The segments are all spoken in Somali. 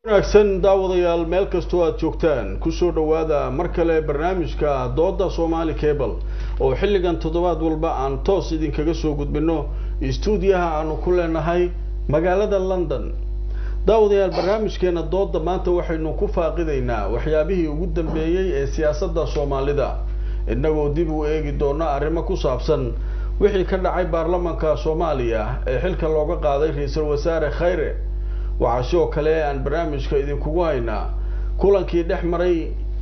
wanaagsan daawadayaal meel kastoo aad joogtaan kusoo dhowaada mar kale barnaamijka dooda somali cable oo xilligan toddobaad walba aan toos idinkaga soo gudbino stuudiyaha aanu ku leenahay magaalada london daawadayaal barnaamijkeena dooda maanta waxaynu ku faaqidaynaa waxyaabihii ugu dambeeyey ee siyaasadda soomaalida innagoo dib u eegi doona arrimo ku saabsan wixii ka dhacay baarlamanka soomaaliya ee xilka looga qaaday ra-iisul wasaare khayre waxaa sidoo kale aan barnaamijka idinkugu haynaa kulankii dhex maray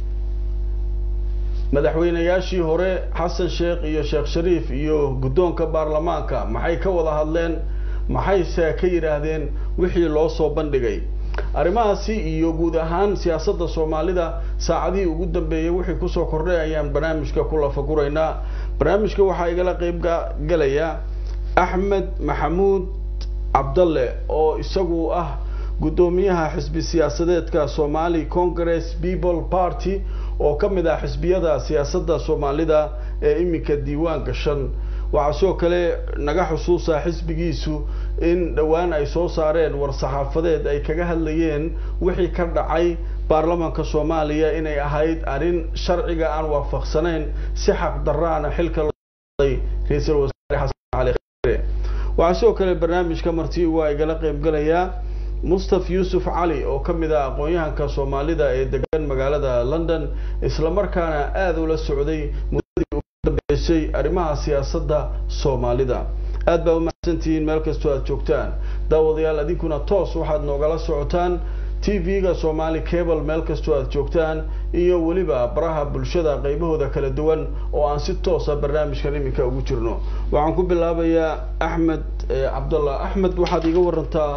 madaxweynayaashii hore xasan sheekh iyo sheekh shariif iyo guddoonka baarlamaanka maxay ka wada hadleen maxayse ka yidhaahdeen wixii loo soo bandhigay arrimahaasi iyo guud ahaan siyaasadda soomaalida saacadihii ugu dambeeyey wixii kusoo kordhay ayaan barnaamijka ku lafaguraynaa barnaamijka waxaa igala qeyb galaya axmed maxamuud cabdalle oo isagu ah guddoomiyaha xisbi siyaasadeedka somali congress people party oo ka mid ah xisbiyada siyaasadda soomaalida ee iminka diiwaan gashan waxaa sidoo kale naga xusuusa xisbigiisu in dhowaan ay soo saareen war-saxaafadeed ay kaga hadlayeen wixii ka dhacay baarlamanka soomaaliya inay ahayd arrin sharciga aan waafaqsanayn si xaq daraana xilka looday ra-iisul wasaare xasan cali khayre waxaa sidoo kale barnaamijka marti waa igala qeybgalayaa mustaf yuusuf cali oo ka mid ah aqoon-yahanka soomaalida ee degan magaalada london islamarkaana aada ula socday muddadii ugu dambeysay arrimaha siyaasadda soomaalida aad baa umahadsantihiin meel kastoo aad joogtaan daawadayaal adinkuna toos waxaad noogala socotaan t v-ga somali cable meel kastoo aad joogtaan iyo weliba baraha bulshada qaybahooda kala duwan oo aan si toosa barnaamijkan iminka ugu jirno waxaan ku bilaabayaa axmed cabdallah axmed waxaad iga warantaa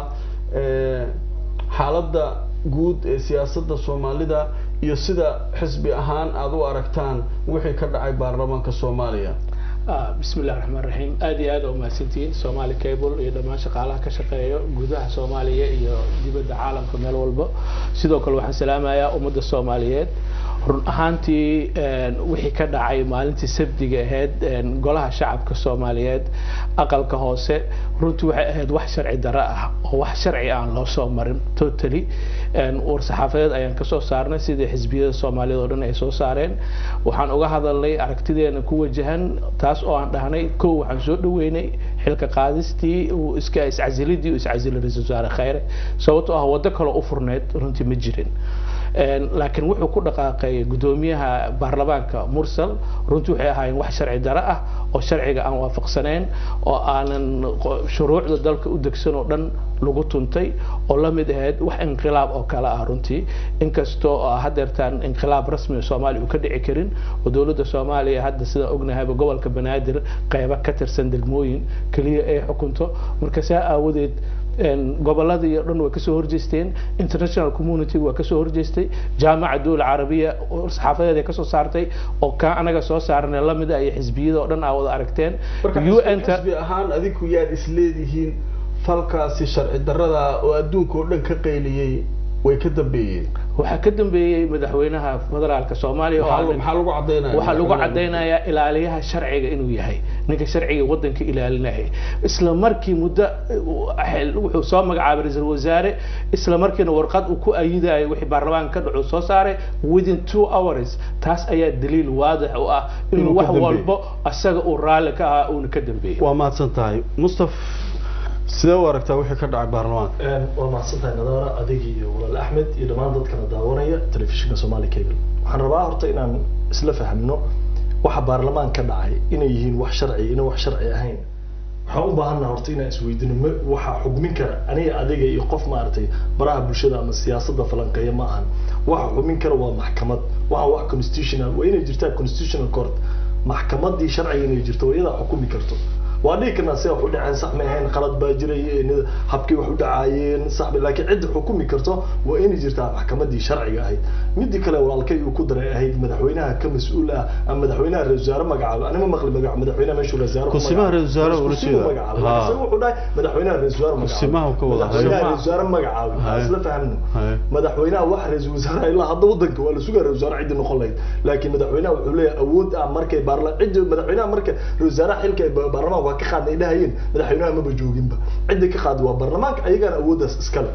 xaaladda guud ee siyaasadda soomaalida iyo sida xisbi ahaan aada u aragtaan wixii ka dhacay baarlamaanka soomaaliya bismi illahi raxmaan raxiim aada iyo aada umahadsantihiin somali cable iyo dhammaan shaqaalaha ka shaqeeya gudaha soomaaliya iyo dibadda caalamka meel walba sidoo kale waxaan salaamayaa ummadda soomaaliyeed run ahaantii wixii ka dhacay maalintii sabdiga ahayd golaha shacabka soomaaliyeed aqalka hoose runtii waxay ahayd wax sharci daro ah oo wax sharci aan loo soo marin totally war-saxaafadeed ayaan kasoo saarnay sidii xisbiyada soomaaliyad oo dhan ay soo saareen waxaan uga hadalnay aragtideena ku wajahan taas oo aan dhahnay kow waxaan soo dhaweynay xilka qaadistii iska iscasilidii uu iscasilay ra-isul wasaare khayre sababtoo ah waddo kaloo u furneyd runtii ma jirin laakiin wuxuu ku dhaqaaqay guddoomiyaha baarlamaanka mursal runtii waxay ahaayeen wax sharci daro ah oo sharciga aan waafaqsanayn oo aanan shuruucda dalka u degsan oo dhan lagu tuntay oo la mid ahayd wax inqilaab oo kale ah runtii inkastoo hadeertaan inqilaab rasmi soomaaliya uu ka dhici karin oo dowladda soomaaliya hadda sidaan ognahayba gobolka banaadir qeybo ka tirsan degmooyin keliya ay xukunto marka saa aawadeed goboladii o dhan way kasoo horjeesteen international community waa kasoo horjeestay jaamaca dowla carabiya saxaafadeed ay kasoo saartay oo kaa anaga soo saarnay lamid ah iyo xisbiyada oo dhan aa wada aragteen xisbi ahaan adinku yaad isleedihiin falkaasi sharci darada oo adduunka oo dhan ka qayliyey way ka dambeeyeen waxaa ka dambeeyey madaxweynaha federaalka soomaaliya maxaa lagu cadaynaya waxaa lagu cadaynayaa ilaaliyaha sharciga inuu yahay ninka sharciga waddanka ilaalinaya isla markii muddo wuxuu soo magacaabay ra-iisul wasaare isla markiina warqad uu ku ayidayo wixii baarlamaanka ka dhaco soo saaray within two hours taas ayaa daliil waadix u ah inuu wax walbo isaga uu raalli ka ahaa uuna ka dambeeyey waa mahadsan tahay mustaf sidee u aragtaa wixii ka dhacay baarlamaanka waa mahadsantahay nadaara adigi iyo walaal axmed iyo dhammaan dadkana daawanaya telefishinka somali cable waxaan rabaa horta inaan isla fahmno waxa baarlamaan ka dhacay inay yihiin wax sharci inay wax sharci ahayn waxaan u baahannaha horta inaan isweydino ma waxa xugmin kara aniga adiga iyo qof maaragtay baraha bulshada ama siyaasadda falanqeeya ma ahan waxa xugmin kara waa maxkamad waxa wax constitutional waa inay jirtaa constitutional court maxkamadii sharciga inay jirto waa iyadaa xukumi karto waa dhihi karnaa si wax u dhaceen sax may ahayn qalad baa jiray habkii wax u dhacaayeen sax laakiin cidda xukumi karto waa inay jirtaa maxkamadii sharciga ahayd midii kale walaalkay uu ku daray ahayd madaxweynaha ka mas-uul ah ama madaxweynaha ra-isul wasaare magacaabo anima maqli magac madaxweynaha meeshuu ra-isul kusimaha ra-isul wasaare ula jeeda magacaabo wuxuu dhahay madaxweynaha ra-isul wasaare kusimaha ka wada madaxweynaha ra-isul wasaare magacaabo ha isla fahmno madaxweynaha wax ra-isul wasaare ilaa hadda wadanka waa la sugaa ra-isul wasaare ciddi noqon lahayd laakiin madaxweynaha wuxuu leeyahay awood ah markay baarla ciddi madaxweynaha marka ra-isul wasaaraha xilka baarlamaanka waa ka qaadnay dhahayeen madaxweynaha maba jooginba cidda ka qaadi waa baarlamaanka ayagaana awooddaas iskale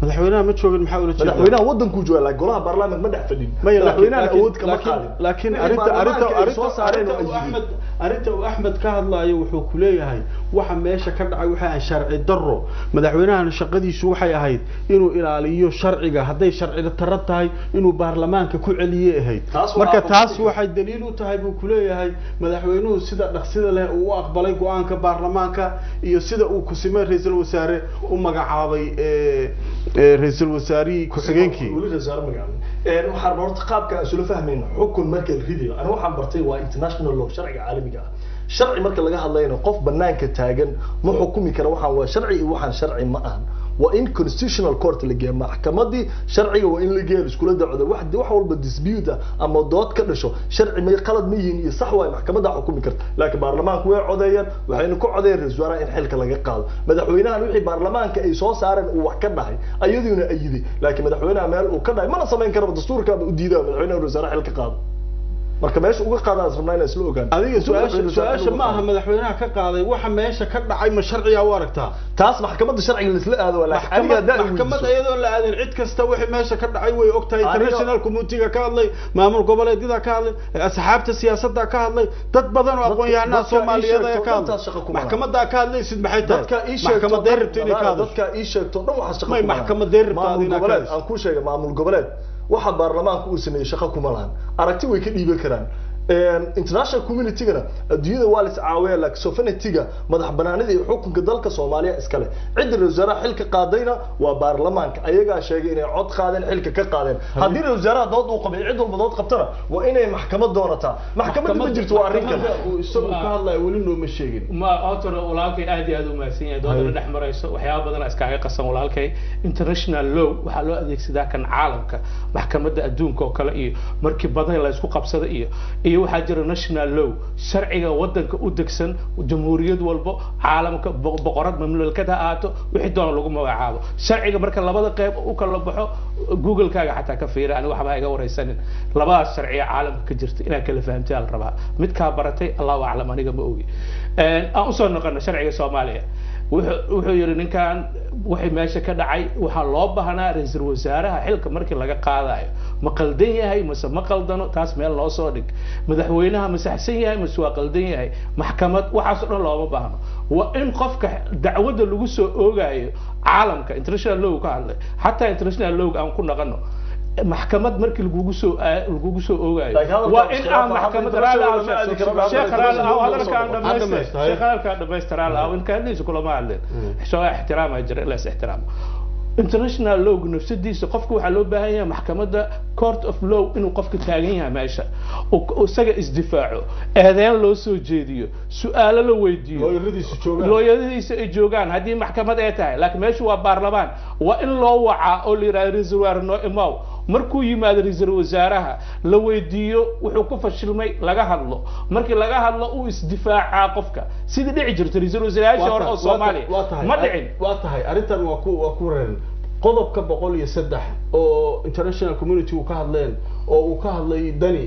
madaxweynaha ma joogin maxaa ula jeedaa madaxweynaha wadankuu jooga laakiin golaha baarlamaanka ma dhex fadhin maya laakiin- madaxweynahan laakiin- awood kama laakiin- qaadin laakiin Wixii arrinta arrinta baarlamaanka ay soo arrinta saareen arrinta oo uu ay yidhi. axmed arrinta uu axmed ka hadlaayo wuxuu ku leeyahay waxa meesha ka dhacay waxa aan sharci darro madaxweynahan shaqadiisu waxay ahayd inuu ilaaliyo sharciga hadday sharci darro tahay inuu baarlamaanka ku celiyey ahayd Taas waa marka taas aqoonsiga. waxay daliil u tahay buu ku leeyahay madaxweynuhu sida dhaqsida leh uu u aqbalay go-aanka baarlamaanka iyo sida uu kusimay ra-iisul wasaare u magacaabay ee, ee, ra-iisul wasaarihii ku-xigeenkii weli rasaare magacaabin Een, waxaan horta qaabka aan isula fahmayno xukun marka la ridayo aniga waxaan bartay waa international law sharciga caalamiga ah sharci marka laga hadlayno qof banaanka taagan ma xukumi kara waxaan waa sharci iyo waxaan sharci ma ahan waa in constitutional court la geeya maxkamadii sharciga waa in la geeya iskula dacdo wax wax walba dispute ah ama dood ka dhasho sharci may qalad ma yihiin iyo sax waay maxkamadda xukumi karta laakiin baarlamaanku way codeeyeen waxayna ku codeeyeen ra-iisul wasaaraha in xilka laga qaado madaxweynahan wixii baarlamaanka ay soo saareen uu wax ka dhahay ayaduna ayiday laakiin madaxweynaha meel uu ka dhahay mana samayn karaba dastuurkaaba u diidaa madaxweynaha ra-isul wasaaraha xilka qaado marka meesha uga qaadaan rabnaa inaan isla ogaan adiga su-aasha Ra-iisul wasaaraha su-aasha uga ma aha qaado. madaxweynaha ka qaaday waxa meesha ka dhacay ma sharciga u aragtaa taas maxkamadda sharciga laisla aado waa laakiin aniga maxkamad haddaan maxkamad weydiiso- iyadoo la aadin cid kasta wixii meesha ka dhacay way ogtahay Aniga- international community-ga ka hadlay maamul goboleedyada ka hadlay asxaabta siyaasadda ka hadlay dad badan oo Dadka- aqoon-yahanaha dadka ii soomaaliyeed ayaa sheegto ka dhantaas shaqo hadlay kuma laha. maxkamadaa ka hadlaysid maxay tahay dadka ii sheegto maxkamadee rabto inay ka hadasho dadka ii sheegto dhan waxaa shaqo May kuma lahan. maxkamadee rabtaa maamul inaad ka goboleed hadasho. aan kuu sheegay maamul goboleed waxa baarlamaanka uu sameeyey shaqo kuma lahan aragti way ka dhiiban karaan Een, international community-gana adduunyada waa lis caawiya laakiin sovereignty-ga madax banaanida iyo xukunka dalka soomaaliya iskale cidda ra-isul wasaaraha xilka qaadayna waa baarlamaanka ayagaa sheegay inay cod qaadeen xilka ka qaadeen haddii ra-isul wasaaraha dood uu qabay cid walba dood qabtana waa inay maxkamad doonataa maxkamadda ma jirto waa arrin kale Maxkamadda uu isagu ka hadlayo weli nooma sheegin ma horta walaalkay aad iyo aad u mahadsan yahay doodana dhex marayso waxyaaba badan iskaaga qasan walaalkay international law waxaa loo adeegsadaa kan caalamka maxkamadda adduunka oo kale iyo markii badan la isku qabsada iyo iyo waxaa jira national law sharciga wadanka u degsan jamhuuriyad walbo caalamka bo- boqorad mamlakad ha ahaato wixii doona lagu magacaabo sharciga marka labada qeyb u kala baxo google-kaaga xataa ka fiira ani waxba ha iga wareysanin labadaas sharciya caalamka ka jirta inaad kala fahamtay la rabaa midkaa baratay allahu aclam aniga ma ogi Een, aan usoo noqono sharciga soomaaliya wuxuu wuxuu yidhi ninkan wixii meesha ka dhacay waxaa loo baahnaa ra-iisul wasaaraha xilka markii laga qaadayo ma qaldan yahay mase ma qaldano taas meel loo soo dhig madaxweynaha ma saxsan yahay mase waa qaldan yahay maxkamad waxaas oo dhan looma baahno waa in qofka dacwadda lagu soo oogayo caalamka international law ka hadlay xataa international law aan ku naqano maxkamad markii lagugu soo lagugu soo oogayo Laakiin hadalka waa in aan iskhilaaf ah, maxkamad hadda raali international lama aadi karo, sheekh hadda raali ah international hadalkaan lama soo dhamaystir dhamaystiray. sheekh hadalkaan dhamaystiraal ah in kaadliisa kulama hadleen soo ixtiraama jira ila is ixtiraamo international lawga nafsadiisa qofka waxaa loo baahan yahay maxkamadda court of law inuu qofka taagan yahay meesha uu- uu isaga isdifaaco eedeyn loo soo jeediyo su-aalo la weydiiyo looyaradiisu joogaan looyadiisa ay joogaan haddii maxkamad ay tahay laakiin meeshu waa baarlamaan waa in loo wacaa oo la yidhahdo ra-iisul wasaare noo imaw markuu yimaado ra-iisul wasaaraha la weydiiyo wuxuu ku fashilmay laga hadlo markii laga hadlo uu isdifaacaa qofka sidii dhici jirta ra-iisul wasaarayaashii hore oo soomaaliya waa tahay ma dhicin waa tahay arrintan waa ku waa ku reeran qodobka boqol iyo saddex oo international community uu ka hadleen oo uu ka hadlay dani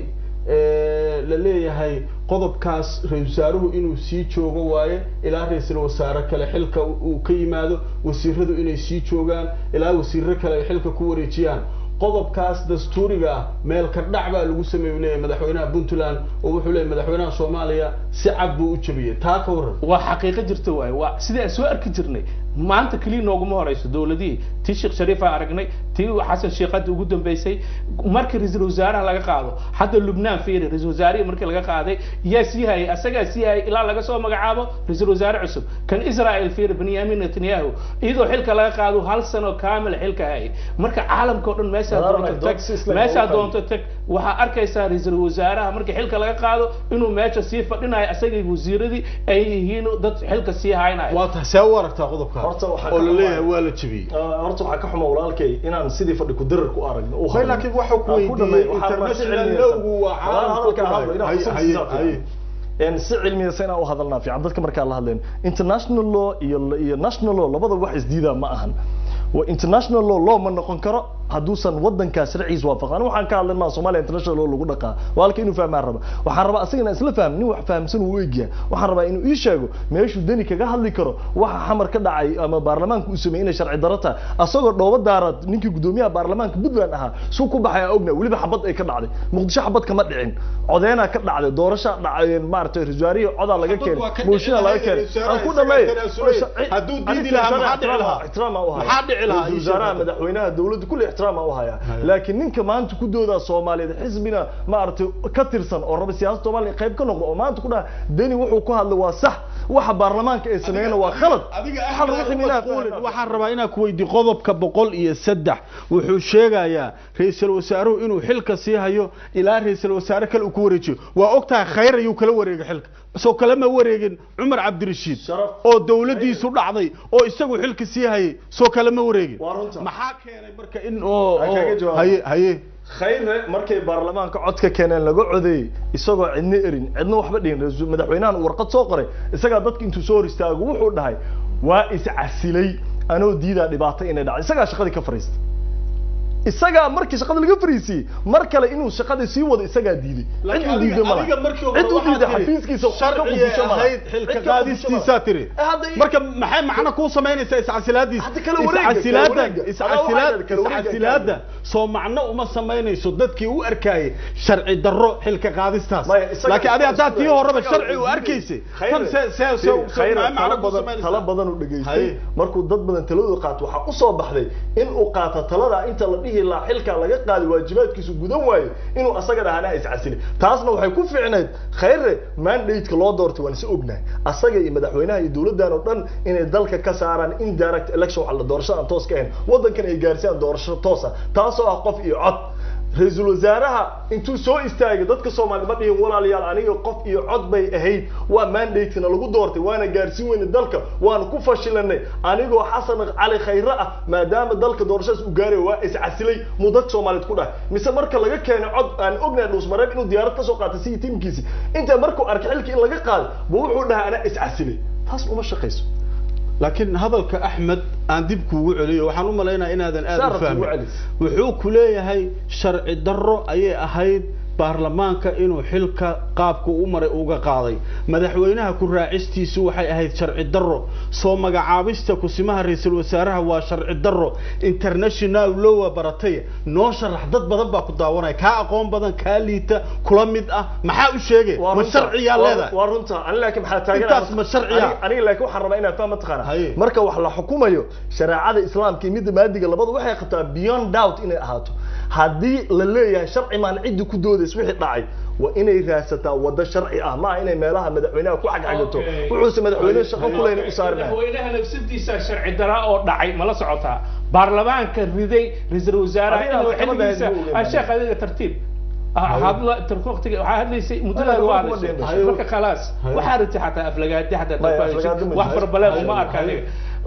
ee, la leeyahay qodobkaas ra-isul wasaaruhu inuu sii joogo waaye ilaa ra-iisul wasaare kale xilka uu ka yimaado wasiiradu inay sii joogaan ilaa wasiiro kale ay xilka ku wareejiyaan qodobkaas dastuuriga ah meel ka dhac baa lagu sameeyu leeyahay madaxweynaha puntland oo wuxuu leeyahay madaxweynaha soomaaliya si cad buu u jabiyey taa ka waran waa xaqiiqo jirta waaye waa sidii aan soo arki jirnay maanta keliya nooguma horeyso dowladihii tii sheekh shariif aan aragnay tii xasan sheekh hadda ugu dambeysay markii ra-iisul wasaaraha laga qaado hadda lubnaan fiiri ra-iisul wasaarihii markii laga qaaday yaa sii hayay asagaa sii hayay ilaa laga soo magacaabo ra-iisul wasaare cusub kan israel fiiri benyamin netanyahu iyadoo xilka laga qaado hal sano kaamil xilka hayay marka caalamka oo dhan meeshaa Walaal, doonto dood tag si isla meeshaa ugu doonto tag waxaa arkaysaa ra-iisul wasaaraha markii xilka laga qaado inuu meesha sii fadhinayo asagii wasiiradii ay yihiin dad xilka sii haynayo waa tahay see u aragtaa qodobka Horta waxaa oo ka la leeyahay xumahay. waa la jebiyey Ah, horta waxaa ka xuma walaalkay inaan sidii fadhi ku dirar ku aragno u May hadlo. laakiin waxuu ku Aan ku weydiiyey dhammeeyo, waxaa waa si international cilmiyeysan. lawgu waa Walaal, caalamka hadalka ku hadlo, inaan hayo. fursad Haye, siisaa haye. fiican. Een, si cilmiyeysan inaan u hadalnaa fiican dadka markaa la hadleen international law iyo iyo national law labada wax isdiidaa ma ahan waa international law law ma noqon karo hadduusan wadankaas sharcigiisa waafaqan waxaan ka hadlan maa Soomaaliya international oo lagu dhaqaa walaalka inuu fahmaan raba waxaan rabaa asagana isla fahm nin wax fahamsan uu eegyaa waxaan rabaa inuu ii sheego meeshuu dani kaga hadli karo waxa xamar ka dhacay ama baarlamaanka uu sameeyay inay sharci darro tahay asagoo dhoobo daarad ninkii gudoomiyaha baarlamaanka Puntland ahaa suu ku baxay ogna weliba xabad ay ka dhacday muqdisho xabad kama dhicin codeena ka dhacday doorasho dhacay maaragtay rajaariyo codaa laga keenay mooshinaa laga keenay aan ku dhameey hadduu diidi lahaa maxaa dhici lahaa ixtiraam u maxaa dhici lahaa ra'iisul wasaaraha madaxweynaha dowladda kulli ixtiraam u haya laakiin ninka maanta ku dooda Soomaaliyeed xisbina maaragtay ka tirsan oo raba siyaasadda Soomaaliya qayb ka noqdo oo maanta ku dhaha dani wuxuu ku hadlay waa sax waxa baarlamaanka ay sameeyeen waa khalad hal ruuxi waxaan rabaa inaan ku weydiiyo qodobka boqol iyo saddex wuxuu sheegayaa ra-iisul wasaaruhu inuu xilka sii hayo ilaa ra-iisul wasaare kale uu ku wareejiyo waa ogtahay khayr ayuu kala wareegay xilka soo kalema wareegin cumar cabdirashiid oo dowladdiisu dhacday oo isagu xilka sii hayay soo kalema wareegin maxaa keenay marka in oo haye haye khayre markay baarlamaanka codka keeneen laga codeeyey isagoo cidna erin cidna waxba dhihin madaxweynahan warqad soo qoray isagaa dadka intuu soo hor istaago wuxuu dhahay waa iscasilay anoo diidaa dhibaato inay dhacdo isagaa shaqadii ka fariistay isagaa markii shaqada laga fariisiyey mar kale inuu shaqada sii wado isagaa diiday cid u diiday mala cid u diiday xafiiskiisa sharciga ahayd xilka qaadistiisaa tiri marka maxay macno kuu samaynaysaa iscasilaadiisa iscasilaada iscasilaad iscasilaada soo macno uma samaynayso dadkii u arkayay sharci darro xilka qaadistaas laakiin adi haddaa tii horeba sharci u arkaysay tan tala badan u dhegaystay markuu dad badan taladooda qaato waxaa usoo baxday in uu qaato talada inta la dhihi lahaa xilka laga qaadi waajibaadkiisu gudan waayo inuu asaga dhahana iscasili taasna waxay ku fiicnayd khayre mandate-ka loo doortay waan is ognahay asaga iyo madaxweynaha iyo dowladdan oo dhan inay dalka ka saaraan indirect election waxa la doorashada aan toos ka ahayn waddankan ay gaarsiiyaan doorasho toosa taasoo ah qof iyo cod ra-iisul wasaaraha intuu soo istaagay dadka soomaali ma dhihin walaalayaal aniga qof iyo cod bay ahayd waa mandate-na lagu doortay waana gaarsiin weyne dalka waana ku fashilanay anigoo xasan cali khayre ah maadaama dalka doorashadaas uu gaarayo waa iscasilay muu dadka soomaaliyeed ku dhahay mise marka laga keenay cod aan ognahay dhuusmareeb inuu diyaarad kasoo qaatay sidii tiimkiisi inta markuu arkay xilkii in laga qaaday buu wuxuu dhahay anaa iscasilay taas uma shaqayso laakiin hadalka axmed aan dib kuugu celiyo waxaan u malaynayaa inaadan aada u fahmin wuxuu ku leeyahay sharci darro ayay ahayd baarlamaanka inuu xilka qaabku u maray uga qaaday madaxweynaha ku raacistiisu waxay ahayd sharci darro soo magacaabista kusimaha ra-iisul wasaaraha waa sharci darro international lowa baratay noo sharax dad badan baa ku daawanaya kaa aqoon badan kaa liita kula mid ah maxaa u sheegay ma sharciyaa leedahay waa runta ani laakiin maxaa taagan intaas ma sharciya aniga laakiin waxaan rabaa inaan fahmo taqaana marka wax la xukumayo shareecada islaamka iyo midda maadiga labadu waxay qabtaa beyond doubt inay ahaato haddii la leeyahay sharci maan ciddi ku doodays wixii dhacay waa inay raadsataa wado sharci ah maaha inay meelaha madaxweynaha ku xagxagato wuxuuse madaxweyne shaqo kuleyna u saari lahay madaxweynaha nafsadiisa sharci daraa oo dhacay mala socotaa baarlamaanka riday ra-iisul wasaaraha inuu xilgiisa sheekh adiga tartiib hadla waqtiga waxaa hadlaysay muddada waa hadlaysay marka khalaas waxaa ritay xataa aflagaadi xataa wax farbaleen uma arka adiga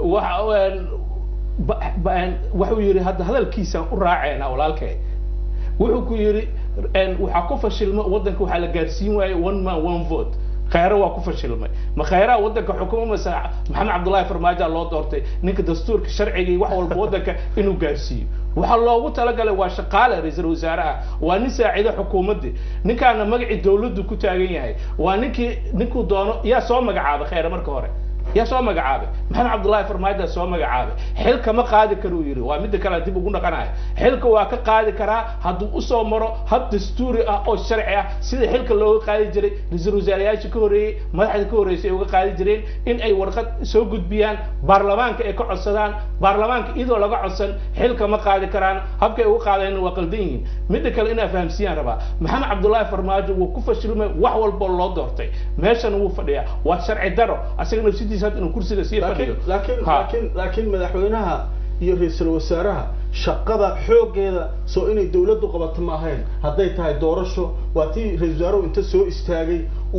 wuxuu yidhi hadda hadalkiisaan u raaceena walaalkay wuxuu ku yidhi waxaa ku fashilma waddanka waxaa la gaarsiin waayey one man one vote khayre waa ku fashilmay ma khayraha waddanka xukuma mase maxamed cabdullaahi farmaajo loo doortay ninka dastuurka sharciga iyo wax walba waddanka inuu gaarsiiyo waxaa loogu talagalay waa shaqaale ra-iisul wasaaraha waa nin saacido xukuumaddii ninkaana magacii dawladdu ku taagan yahay waa ninkii ninkuu doono yaa soo magacaabay khayre marka hore yaa soo magacaabay maxamed cabdullaahi farmaajo soo magacaabay xilka ma qaadi karuu yidhi waa midda kale dib ugu dhaqanayo xilka waa ka qaadi karaa hadduu usoo maro hab dastuuri ah oo sharci ah sida xilka looga qaadi jiray ra-iisul wasaarayaasha ka horreeyey madaxda ka horreysay ay uga qaadi jireen in ay warqad soo gudbiyaan baarlamaanka ay ka codsadaan baarlamaanka iyadoo laga codsan xilka ma qaadi karaan habkay uga qaadayna waa qaldan yihiin midda kale inaa fahamsiiyaan rabaa maxamed cabdullaahi farmaajo wuu ku fashilmay wax walbo loo doortay meeshana wuu fadhiyaa waa sharci daro asaga nafsidiisa inuu kursiga sii fadhiyo laakiin laakiin laakiin madaxweynaha iyo ra-iisul wasaaraha shaqada xooggeeda soo inay dawladdu qabato ma ahayn hadday tahay doorasho waa tii ra-isul wasaaruhu inta soo istaagay uu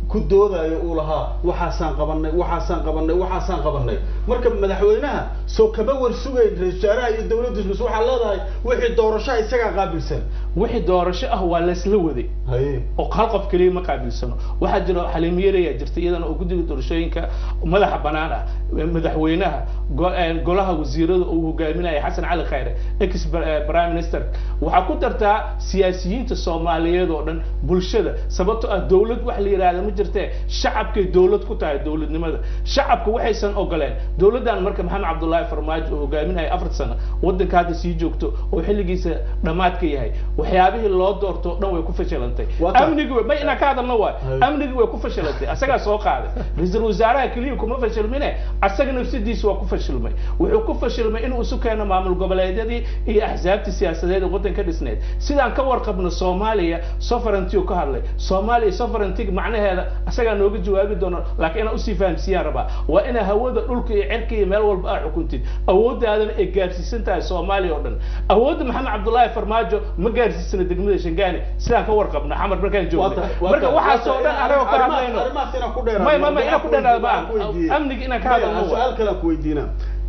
ku doodayo uu lahaa waxaasaan qabanay waxaasaan qabanay waxaasaan qabanay marka madaxweynaha soo kama war sugayn ra-isul wasaaraha iyo dowladdiis bas waxaa leedahay wixii doorashaha isagaa qaabilsan wixii doorasho ah waa laysla waday haye oo hal qof keliya ma qaabilsano waxaa jira xaliimo yareyaa jirta iyadana oo guddiga doorashooyinka madaxa banaan ah madaxweynaha go- eh, golaha wasiirada uu hogaaminaya xasan cali khayre ex eh, prime minister waxaa ku dartaa siyaasiyiinta soomaaliyeed oo dhan bulshada sababtoo ah dowlad wax la yidhaahda ma jirtee shacabkay dowlad ku tahay dowladnimada shacabka waxaysan ogoleen dowladdan marka maxamed cabdullaahi farmaajo uu hogaaminaya afar sano waddanka hadda sii joogto oo xilligiisa dhammaadka yahay waxyaabihii loo doorto o dhan way ku fashilantay Waa tahay. amnigi way- ma inaan ka hadalna waay Hay. amnigi way ku fashilantay asagaa soo qaaday ra-iisul wasaaraha keliya kuma fashilmine asaga nafsadiisa waa ku fashilmay wuxuu ku fashilmay inuu isu keeno maamul goboleedyadii iyo axsaabtii siyaasadeed ee waddanka dhisneed sidaan ka warqabno soomaaliya sovereignty uu ka hadlay soomaaliya sovereignty macnaheeda asagaa nooga jawaabi doono laakiin inaan usii fahamsiiyaan rabaa waa inaa hawada dhulka iyo cirka iyo meel walba aa xukuntid awooddaadana ay gaarsiisan tahay soomaaliya oo dhan awoodda maxamed cabdullaahi farmaajo ma gaarsiisana degmada shangaani sidaan ka warqabna xamar markaan Waa joognay tahay- waa marka tahay- waxaasoo waa dhan tahay- anagoo ka arrimahaas- hadlayno arrimahaas inaan ku dheeraado. may may may inaan ku dheeraado Waxaan ku ma weydiiyey. amniga inaan ka Maya, hadalno aan su-aal kale aan ku weydiina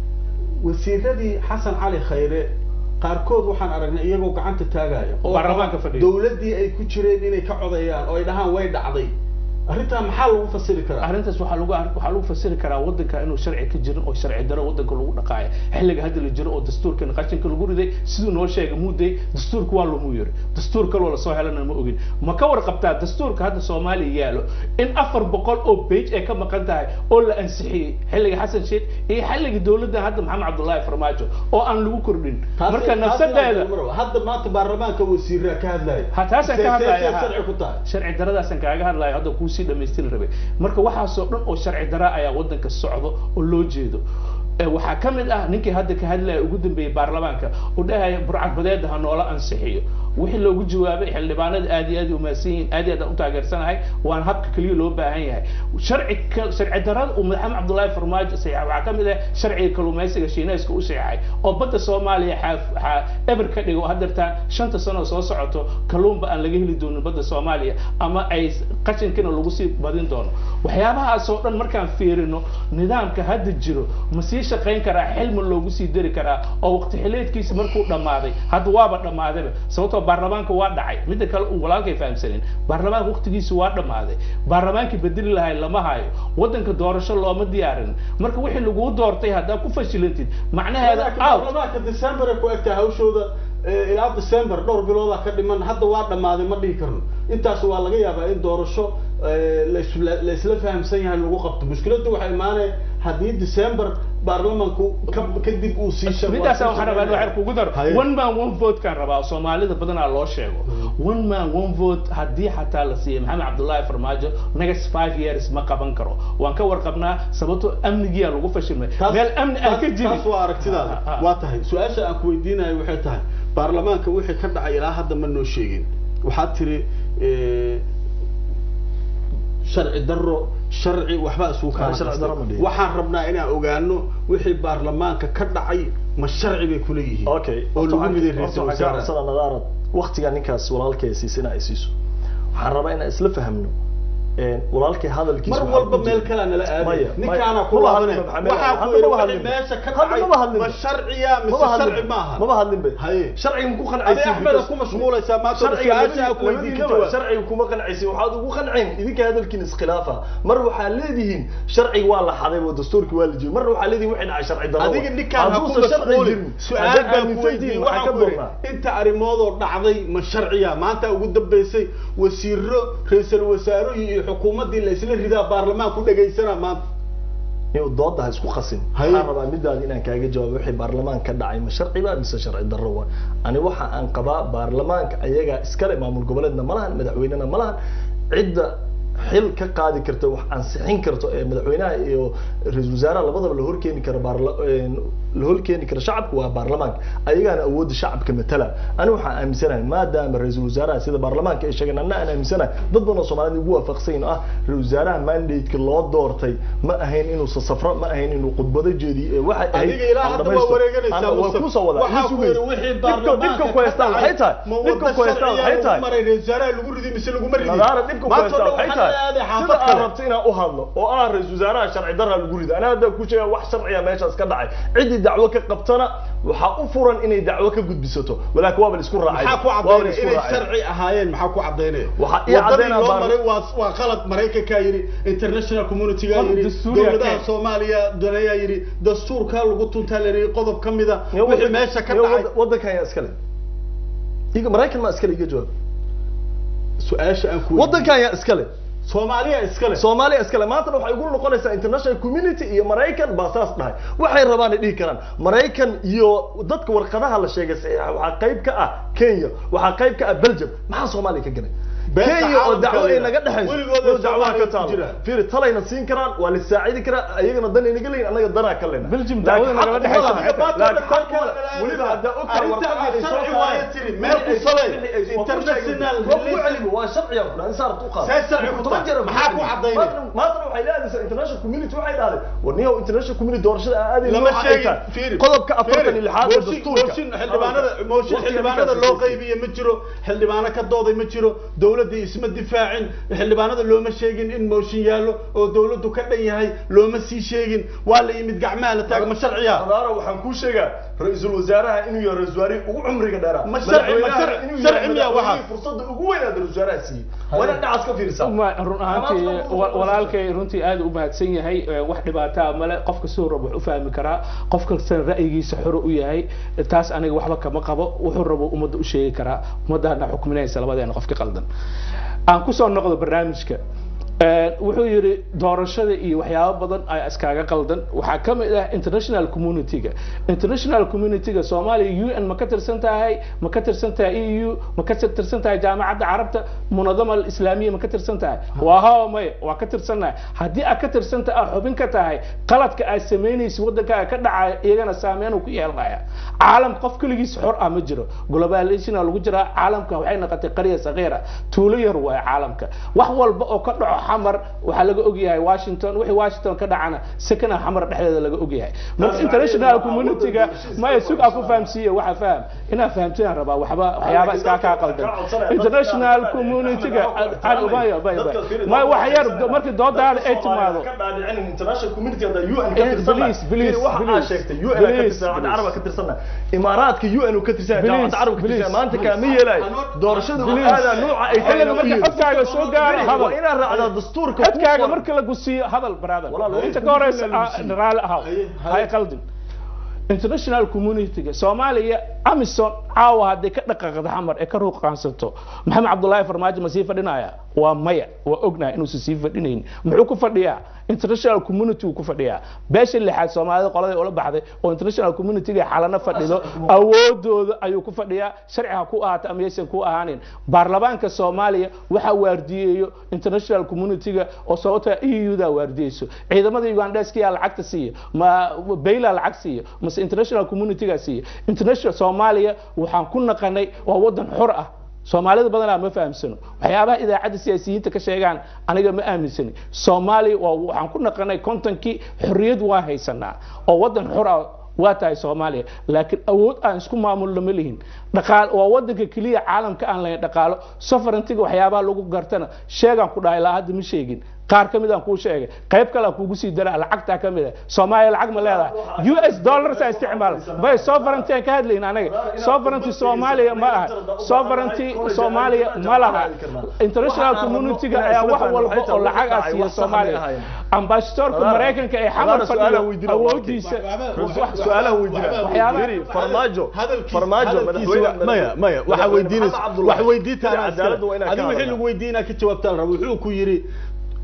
wasiiradii xasan cali khayre qaarkood waxaan aragnay iyagoo gacanta taagaya oo Baarlamaanka fadhiya. dowladdii ay ku jireen inay ka codayaan oo ay dhahaan way dhacday arrintaa maxaa lagu fasiri karaa arrintaas waxaa lagu waxaa lagu fasiri karaa waddanka inuu sharci ka jirin oo sharci daro waddanka lagu dhaqaayo xilliga hadda la jiro oo dastuurkan qashinka lagu riday siduu noo sheegay muuday dastuurka waa lamu yiri dastuur kaloo lasoo helana ma ogin ma ka warqabtaa dastuurka hadda soomaaliya yaalo in afar boqol oo page ay ka maqan tahay oo la ansixiyey xilliga xasan sheekh iyo xilliga dowladda hadda maxamed cabdullaahi farmaajo oo aan lagu kordhin Taasi- marka taasi nafsadeeda inaan marwa. hadda maanta baarlamaanka wasiiraa ka hadlaya ha taasaan ka See- see- hadlaya see ha. sharci ku tahay sharci daradaasaan kaaga hadlaya hadda kuusii dhamaystiri rabay marka waxaasoo dhan oo sharci dara ayaa waddanka socdo oo loo jeedo Eh, waxaa ka mid ah ninkii hadda ka hadlaya ugu dambeeyey baarlamaanka uu dhahaya burcad badeeda ha noola ansixiyo wixii loogu jawaabay xildhibaanada aad iyo aad u mahadsan yihiin aad iyo aad aan u taageersanahay waana habka keliya loo baahan yahay sharci ka- sharci darada uu maxamed cabdullaahi farmaajo saxiixay waxaa ka mid ah sharciga kalluumaysiga shiinayska u saxiixay oo badda soomaaliya xaa- xaa eber ka dhigo hadeertaan shanta sano soo socoto kalluunba aan laga heli doonin badda soomaaliya ama ay qashinkina lagu sii badin doono waxyaabahaasoo dhan markaan fiirino nidaamka hadda jiro ma sii shaqayn karaa xilma loogu sii dari karaa oo waqti xileedkiisa markuu dhammaaday hadda waaba dhammaadayba sababtoo baarlamaanka waa dhacay midda kale uu walaalkay fahamsanin baarlamaanka waqtigiisa waa dhammaaday baarlamaankii bedeli lahay lama hayo waddanka doorasho looma diyaarin marka wixii laguu doortay haddaa ku fashilantid macnaheeda laakiin out baarlamaanka december ay ku egtahay hawshooda eh, ilaa december dhowr biloodaa ka dhiman hadda waa dhammaaday ma dhihi karno intaas waa laga yaabaa in doorasho eh, la isla- la isla fahamsan yahay lagu qabto mushkiladdu waxay imaanaya haddii december baarlamanku ka- kadib uu sii shaqo- midaas waa waxaan sii rabaa in shaqeynaya. waxaan kugu daro Haye. one man one vote kaan rabaa soomaalida badanaa loo sheego one man one vote haddii xataa la siiyey maxamed cabdullaahi farmaajo next five years ma qaban karo waan ka warqabnaa sababtoo amnigiyaa lagu fashilmay Taas- meel amni aan ka taas- jirin taas waa aragtidaada Ah, ah. waa tahay su-aasha aan ku weydiinayo waxay tahay baarlamaanka wixii ka dhacay ilaa hadda ma noo sheegin waxaad tiri eh, sharci daro sharci waxba isugu Ah, sharci darro ma dhihin. waxaan rabnaa inaan ogaano wixii baarlamaanka ka dhacay ma sharci bay kula yihiin okay oo lagu miday horta ra-iisul waxaan ka wasaare codsana nadaarad waqtigaa ninkaas walaalkay siisina ay siiso waxaan rabaa inaan isla fahamno een, walaalkay hadalkiisa mar waxaa walba ku meel jira- kalea nala aaday Maya, ninkaana maya. ku Maba laabanay hadlinba, Maxamed. waxaa ku Hadda yidhi maba wixii hadlinba. meesha ka Hadda dhacay maba hadlinba. ma sharciya mise maba hadlin sharci maaha maba hadlin be Haye. sharciga ku adi qancaysiin axmeda ku mashquulaysaa maanta sharciga su-aasha aan ku weydiin ka jawaab sharciga kuma qancaysin waxaad ugu qanceen idinka hadalkiin iskhilaafa mar waxaa leedihiin sharciga waa la xaday oo dastuurki waa la jibiyey marna waxaa leedihin wixii dhacay sharci darro adiga ninkaan ha ku hadduusan sharci mashquulin jirin su-aal haddaad baan ku aaminsan weydiiyey tihiin, waxaa waxaan ka ku yidhi doonaa inta arrimoodoo dhacday ma sharciya maanta ugu dambeysay wasiiro ra-iisul wasaaro iyo xukuumaddii la isla ridaa baarlamaan ku dhagaysana maanta inuu dooda ha isku qasin Haye. waxaan rabaa midaada inaan kaaga jawaabo wixii baarlamaan ka dhacay ma sharci ba mise sharci darro wa ani waxa aan qabaa baarlamaanka ayagaa iskale maamul goboleedna ma lahan madaxweynena ma lahan cidda xil ka qaadi karta wax ansixin karto ee madaxweynaha iyo ra-iisul wasaaraha labadaba la horkeeni karo baarla- een, la hol keeni kara shacabka waa baarlamaanka ayagaana awoodda shacabka matala ani waxaan aaminsanahay maadaama ra-iisul wasaaraha sida baarlamaanka ay sheegeen anna aan aaminsanahay dad badan oo soomaalida ugu waafaqsan ah ra-isul wasaaraha mandate-ka loo doortay ma ahayn inuu safro ma ahayn inuu khudbado jeediyo ee waxay ahayd Adiga ilaa hadda waa wareeganaysaa, waa Mustafa. kusoo wadaa Waxaa ii ku sugaysa. yidhi wixii Dhibka- baarlamaanka dhibka ku haystaan waxay tahay ma dhibka waddo ku haystaan sharciya waxay lagu tahay maray ra-isul wasaaraha lagu ridi mise laguma ridin nadaara dhibka ku maanta oo haystaa dhan waxay waxaa la aaday tahay xaafad sida aad kale rabto inaan u hadlo oo ah ra-isul wasaaraha sharci darra lagu rido anaa hadda ku sheega wax sharciya meeshaas ka dhacay ciddii dacwo ka qabtana waxaa u furan inay dacwo ka gudbisato walaakin waaba la isku raacay maxaa ku waaba la cadaynaya isku inay raacay sharci ahaayeen maxaa ku cadaynaya Waxaa ii wadadii cadaynaya loo baar- maray waa waa qalad maraykankaa yidhi international community-gaa Qodob yidhi dastuuriga dowladaha keen. soomaaliya daneeyaa yidhi dastuurkaa lagu tuntaa la yidhi qodob ka mida Iyo wixii waddan- meesha ka iyo dhacay waddan- waddankan ayaa iskale iga maraykan maa iskale iga jawaab su-aasha aan ku waddankan ayaa iskale soomaaliya iskale soomaaliya iskale maantana waxay ugu noqonaysaa international community iyo maraykan baa saas dhahay waxay rabaan ay dhihi karaan maraykan iyo dadka warqadaha la sheegay saxiixa waxaa qayb ka ah kenya waxaa qayb ka ah belgium maxaa soomaaliya ka galay Beesha kenya oo caalamka dacwo ay leedahay. naga dhexayso Weligood oo dacwaha Soomaaliya ka ku taalo jira. fiiri talayna siin karaan waa la saacidi karaa ayagana dan ay naga leeyihin annaga danaa ka lena Belgium dacwada nagala dhexayso maxay tahay? laakiin xaq uma leh. weliba haddaa ogtahay warqadii ay soo saareen meel ku salay international international waa sharciya aan saartu qaad See sharci ku toban tahay? jeer Maxaa ku cadaynay? maantana waxay leedaysaa international community waxay dhahday war niyow international community doorashada aaday lama nooca ay sheegin tahay. fiiri qodobka afartan iyo lixaad ee mooshin dastuurka mooshin xildhibaanada mooshin Waqtiga xildhibaanada markaas loo ay qaybiye ma jiro xildhibaano ka dooday ma jiro dowladii isma difaacin xildhibaanada looma sheegin in mooshin yaallo oo dowladdu ka dhan yahay looma sii sheegin waa la yimid gacmaha la taag ma sharciya Adaara waxaan kuu sheegaa ra-iisul wasaaraha inuu yahay ra-isul wasaarihii ugu cumriga dheeraa Ma sharci- ma Madaxweynaha sharci- inuu sharci yahay miyaa waxaa? madaxweynihii fursadda ugu weyn aad ra-isul wasaaraha siiyey waa inaad dhacaas ka fiirisaa Ma run ahaantii wa- walaalkay runtii aad u mahadsan yahay ee, wax dhibaataa male qof kastoo rabo wax u fahmi karaa qof kastana ra'yigiisa xoro u yahay taas aniga waxba kama qabo wuxuu rabo ummadda u sheegi karaa ummaddaana xukminaysa labadeena qofki qaldan aan kusoo noqdo barnaamijka Ee, wuxuu yidhi doorashada iyo waxyaabo badan ayaa iskaaga qaldan waxaa ka mid ah international community-ga international community-ga soomaaliya u n ma ka tirsan tahay ma ka tirsan tahay e u ma ka tirsan tahay jaamacadda carabta munadama alislaamiya ma ka tirsan tahay waa haa maya waa ka tirsannahay haddii aad ka tirsan tahay aad xubin ka tahay qaladka aad samaynaysa waddankaaga ka dhacaya iyagana saameyn uu ku yeelanaya caalam qof keligiis xor ah ma jiro globalization lagu jiraa caalamka waxay noqotay qarya saqiira tuulo yar waaye caalamka wax walba oo ka dhaco xamar waxaa laga ogyahay washington wixii washington ka dhacana second xamar dhexdeeda laga ogyahay marka international community-ga maya sug aa ku fahamsiiye waxa faham inaa fahamtiyaan rabaa waxba waxyaaba iskaa kaa qaldan international community-ga maya maya maya wax yar markii doodaada ay timaado ka dhaadhicinin international community hadda UN Eh, ka tirsanna please, please, waxa aad please, sheegtay UN ka please, tirsan please. carab ka tirsanna imaaraadka UN uu ka tirsan Please, jaamacadda carab ka please, tirsan maanta please. kaama yeelay doorashada uu Please. aada nooca ay tahay xilliga marka codkaaga soo gaaro waa hadal inaad raacdaa dastuurka codkaaga marka la gusiiyo hadal brother Walaal, inta ka horeysa walaal, ah, raali ahaw Haye, haye. hay qaldin international community-ga soomaaliya amison caawa hadday ka dhaqaaqda xamar ee ka ruuqaansato maxamed cabdullaahi farmaajo ma sii fadhinaya waa maya waa ognahay inuusan sii fadhinayn muxuu ku fadhiyaa international community uu ku fadhiyaa beesha lixaad soomaalida qoladay ula baxday oo international community-ga xalana fadhido awoodooda ayuu ku fadhiyaa sharci ha ku ahaato ama yaysan ku ahaanin baarlamaanka soomaaliya waxaa waardiyeeyo international community-ga oo sababta eu-da waardiyeyso ciidamada ugandeskiyaa lacagta siiya ma bayla lacag siiya mase international community-ga siiya international soomaaliya waxaan ku naqanay waa wadan xor ah soomaalida badanaa ma fahamsano waxyaabaha idaacadda siyaasiyiinta ka sheegaan aniga ma aaminsani soomaaliya waa waxaan ku naqanay kontonkii xorriyad waa haysanaa oo wadan xor ah waa tahay soomaaliya laakiin awood aan isku maamulno ma lihin dhaqaal waa wadanka keliya caalamka aan lahayn dhaqaalo sovereigntiga waxyaabaha lagu gartana sheegaan ku dhahay ilaa hadda ma sheegin qaar ka mid aan kuu sheegay qayb kale aan kuugu sii daraa lacagtaa ka mid ah soomaaliya lacag ma leedahay u s dollars aan isticmaal bay sovereignty aan ka hadlayn anaga sovereignty soomaaliya ma aha sovereignty soomaaliya ma laha international community-ga ayaa wax walba oo lacag ah siiya soomaaliya ambassadorka maraykanka ee xamar fadhiyo awoodiisa su-aalaha weydiina Waxyaaba- Firi, farmaajo hadalkiisa- farmaajo hadalkiisa madaxweyne waa- maya maya waxa madaxweyne weydiinaysa Maxamed Cabdullaahi. wax weydiinta Sida anaa cadaaladda waa iskale inaan ka adigu wixii hadalnaa. lagu weydiinaa ka jawaabtaan raba wuxuu ku yidhi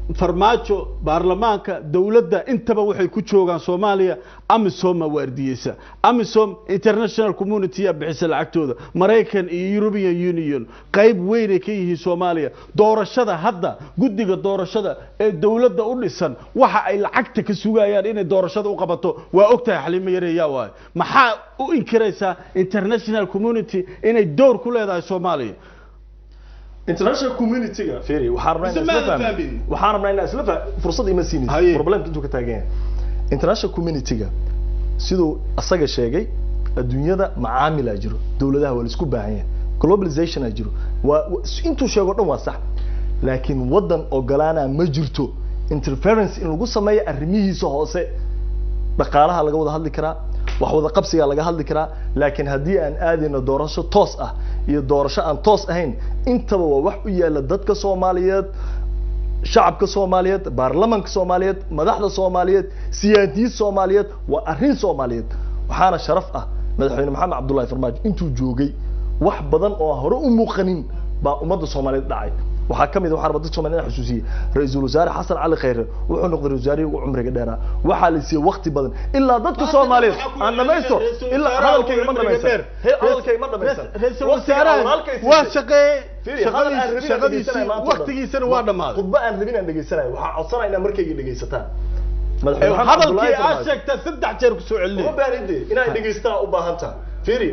farmaajo baarlamaanka dowladda intaba waxay ku joogaan soomaaliya amisoma waardiyeysa amisom international community yaa bixisa lacagtooda maraykan iyo european union qayb weynay ka yihiin soomaaliya doorashada hadda guddiga doorashada ee dowladda u dhisan waxa ay lacagta ka sugayaan inay doorashada u qabato waa ogtahay xalimo yareeyaa waayo maxaa u inkiraysaa international community inay door ku leedahay soomaaliya international community-ga feri waxaan rabnaa Mise inaan isla maadan fahmin fahmin? waxaan rabnaa inaan isla fah fursad ima Haye. siinaysa problemka intuu ka taagan yahay international community-ga siduu asaga sheegay adduunyada macaamilaa jiro dowladaha waa laisku baahan yahay globalizationaa jiro waa waa- intuu sheego dhan waa sax laakiin waddan ogolaana ma jirto interference in lagu sameeyo arrimihiisa hoose dhaqaalaha laga wada hadli karaa wax wada qabsigaa laga hadli karaa laakiin haddii aan aadayno doorasho toos ah iyo doorasho aan toos ahayn intaba waa wax u yaala dadka soomaaliyeed shacabka soomaaliyeed baarlamanka soomaaliyeed madaxda soomaaliyeed siyaasiyiin soomaaliyeed waa arrin soomaaliyeed waxaana sharaf ah madaxweyne maxamed cabdullahi farmaajo intuu joogay wax badan oo aan hore u muuqanin baa ummadda soomaaliyeed dhacay waxaa ka mid ah waxaa rabaa dadka Soomaaliyeed inaan xusuusiye ra-iisul wasaare xasan cali khayre wuxuu noqday ra-isul wasaarihii ugu cumriga dheeraa waxaa la siiyey waqti badan ilaa dadka Soomaaliyeed aan dhamaysto ilaa hadalkayga ma dhamaysan He, hadalkayga ma dhamaysan ra-iisul Waqtiga aan wasaaraha walaalkay waa siisay. shaqeeyey Fiiri, hadal aan rabin aan shaqadiisii dhegeysanaya maanta oo dhan. waqtigiisana waa dhammaaday khudbo aan rabin aan dhegeysanayo waxaa codsanaya inaad markayga dhegeysataan madaxweyne maxamed hadalkii cabdullaahi aad farmaajo sheegtaa saddex jeer ku soo uma celinay baanide inaad dhegeystaan u baahan tahay fiiri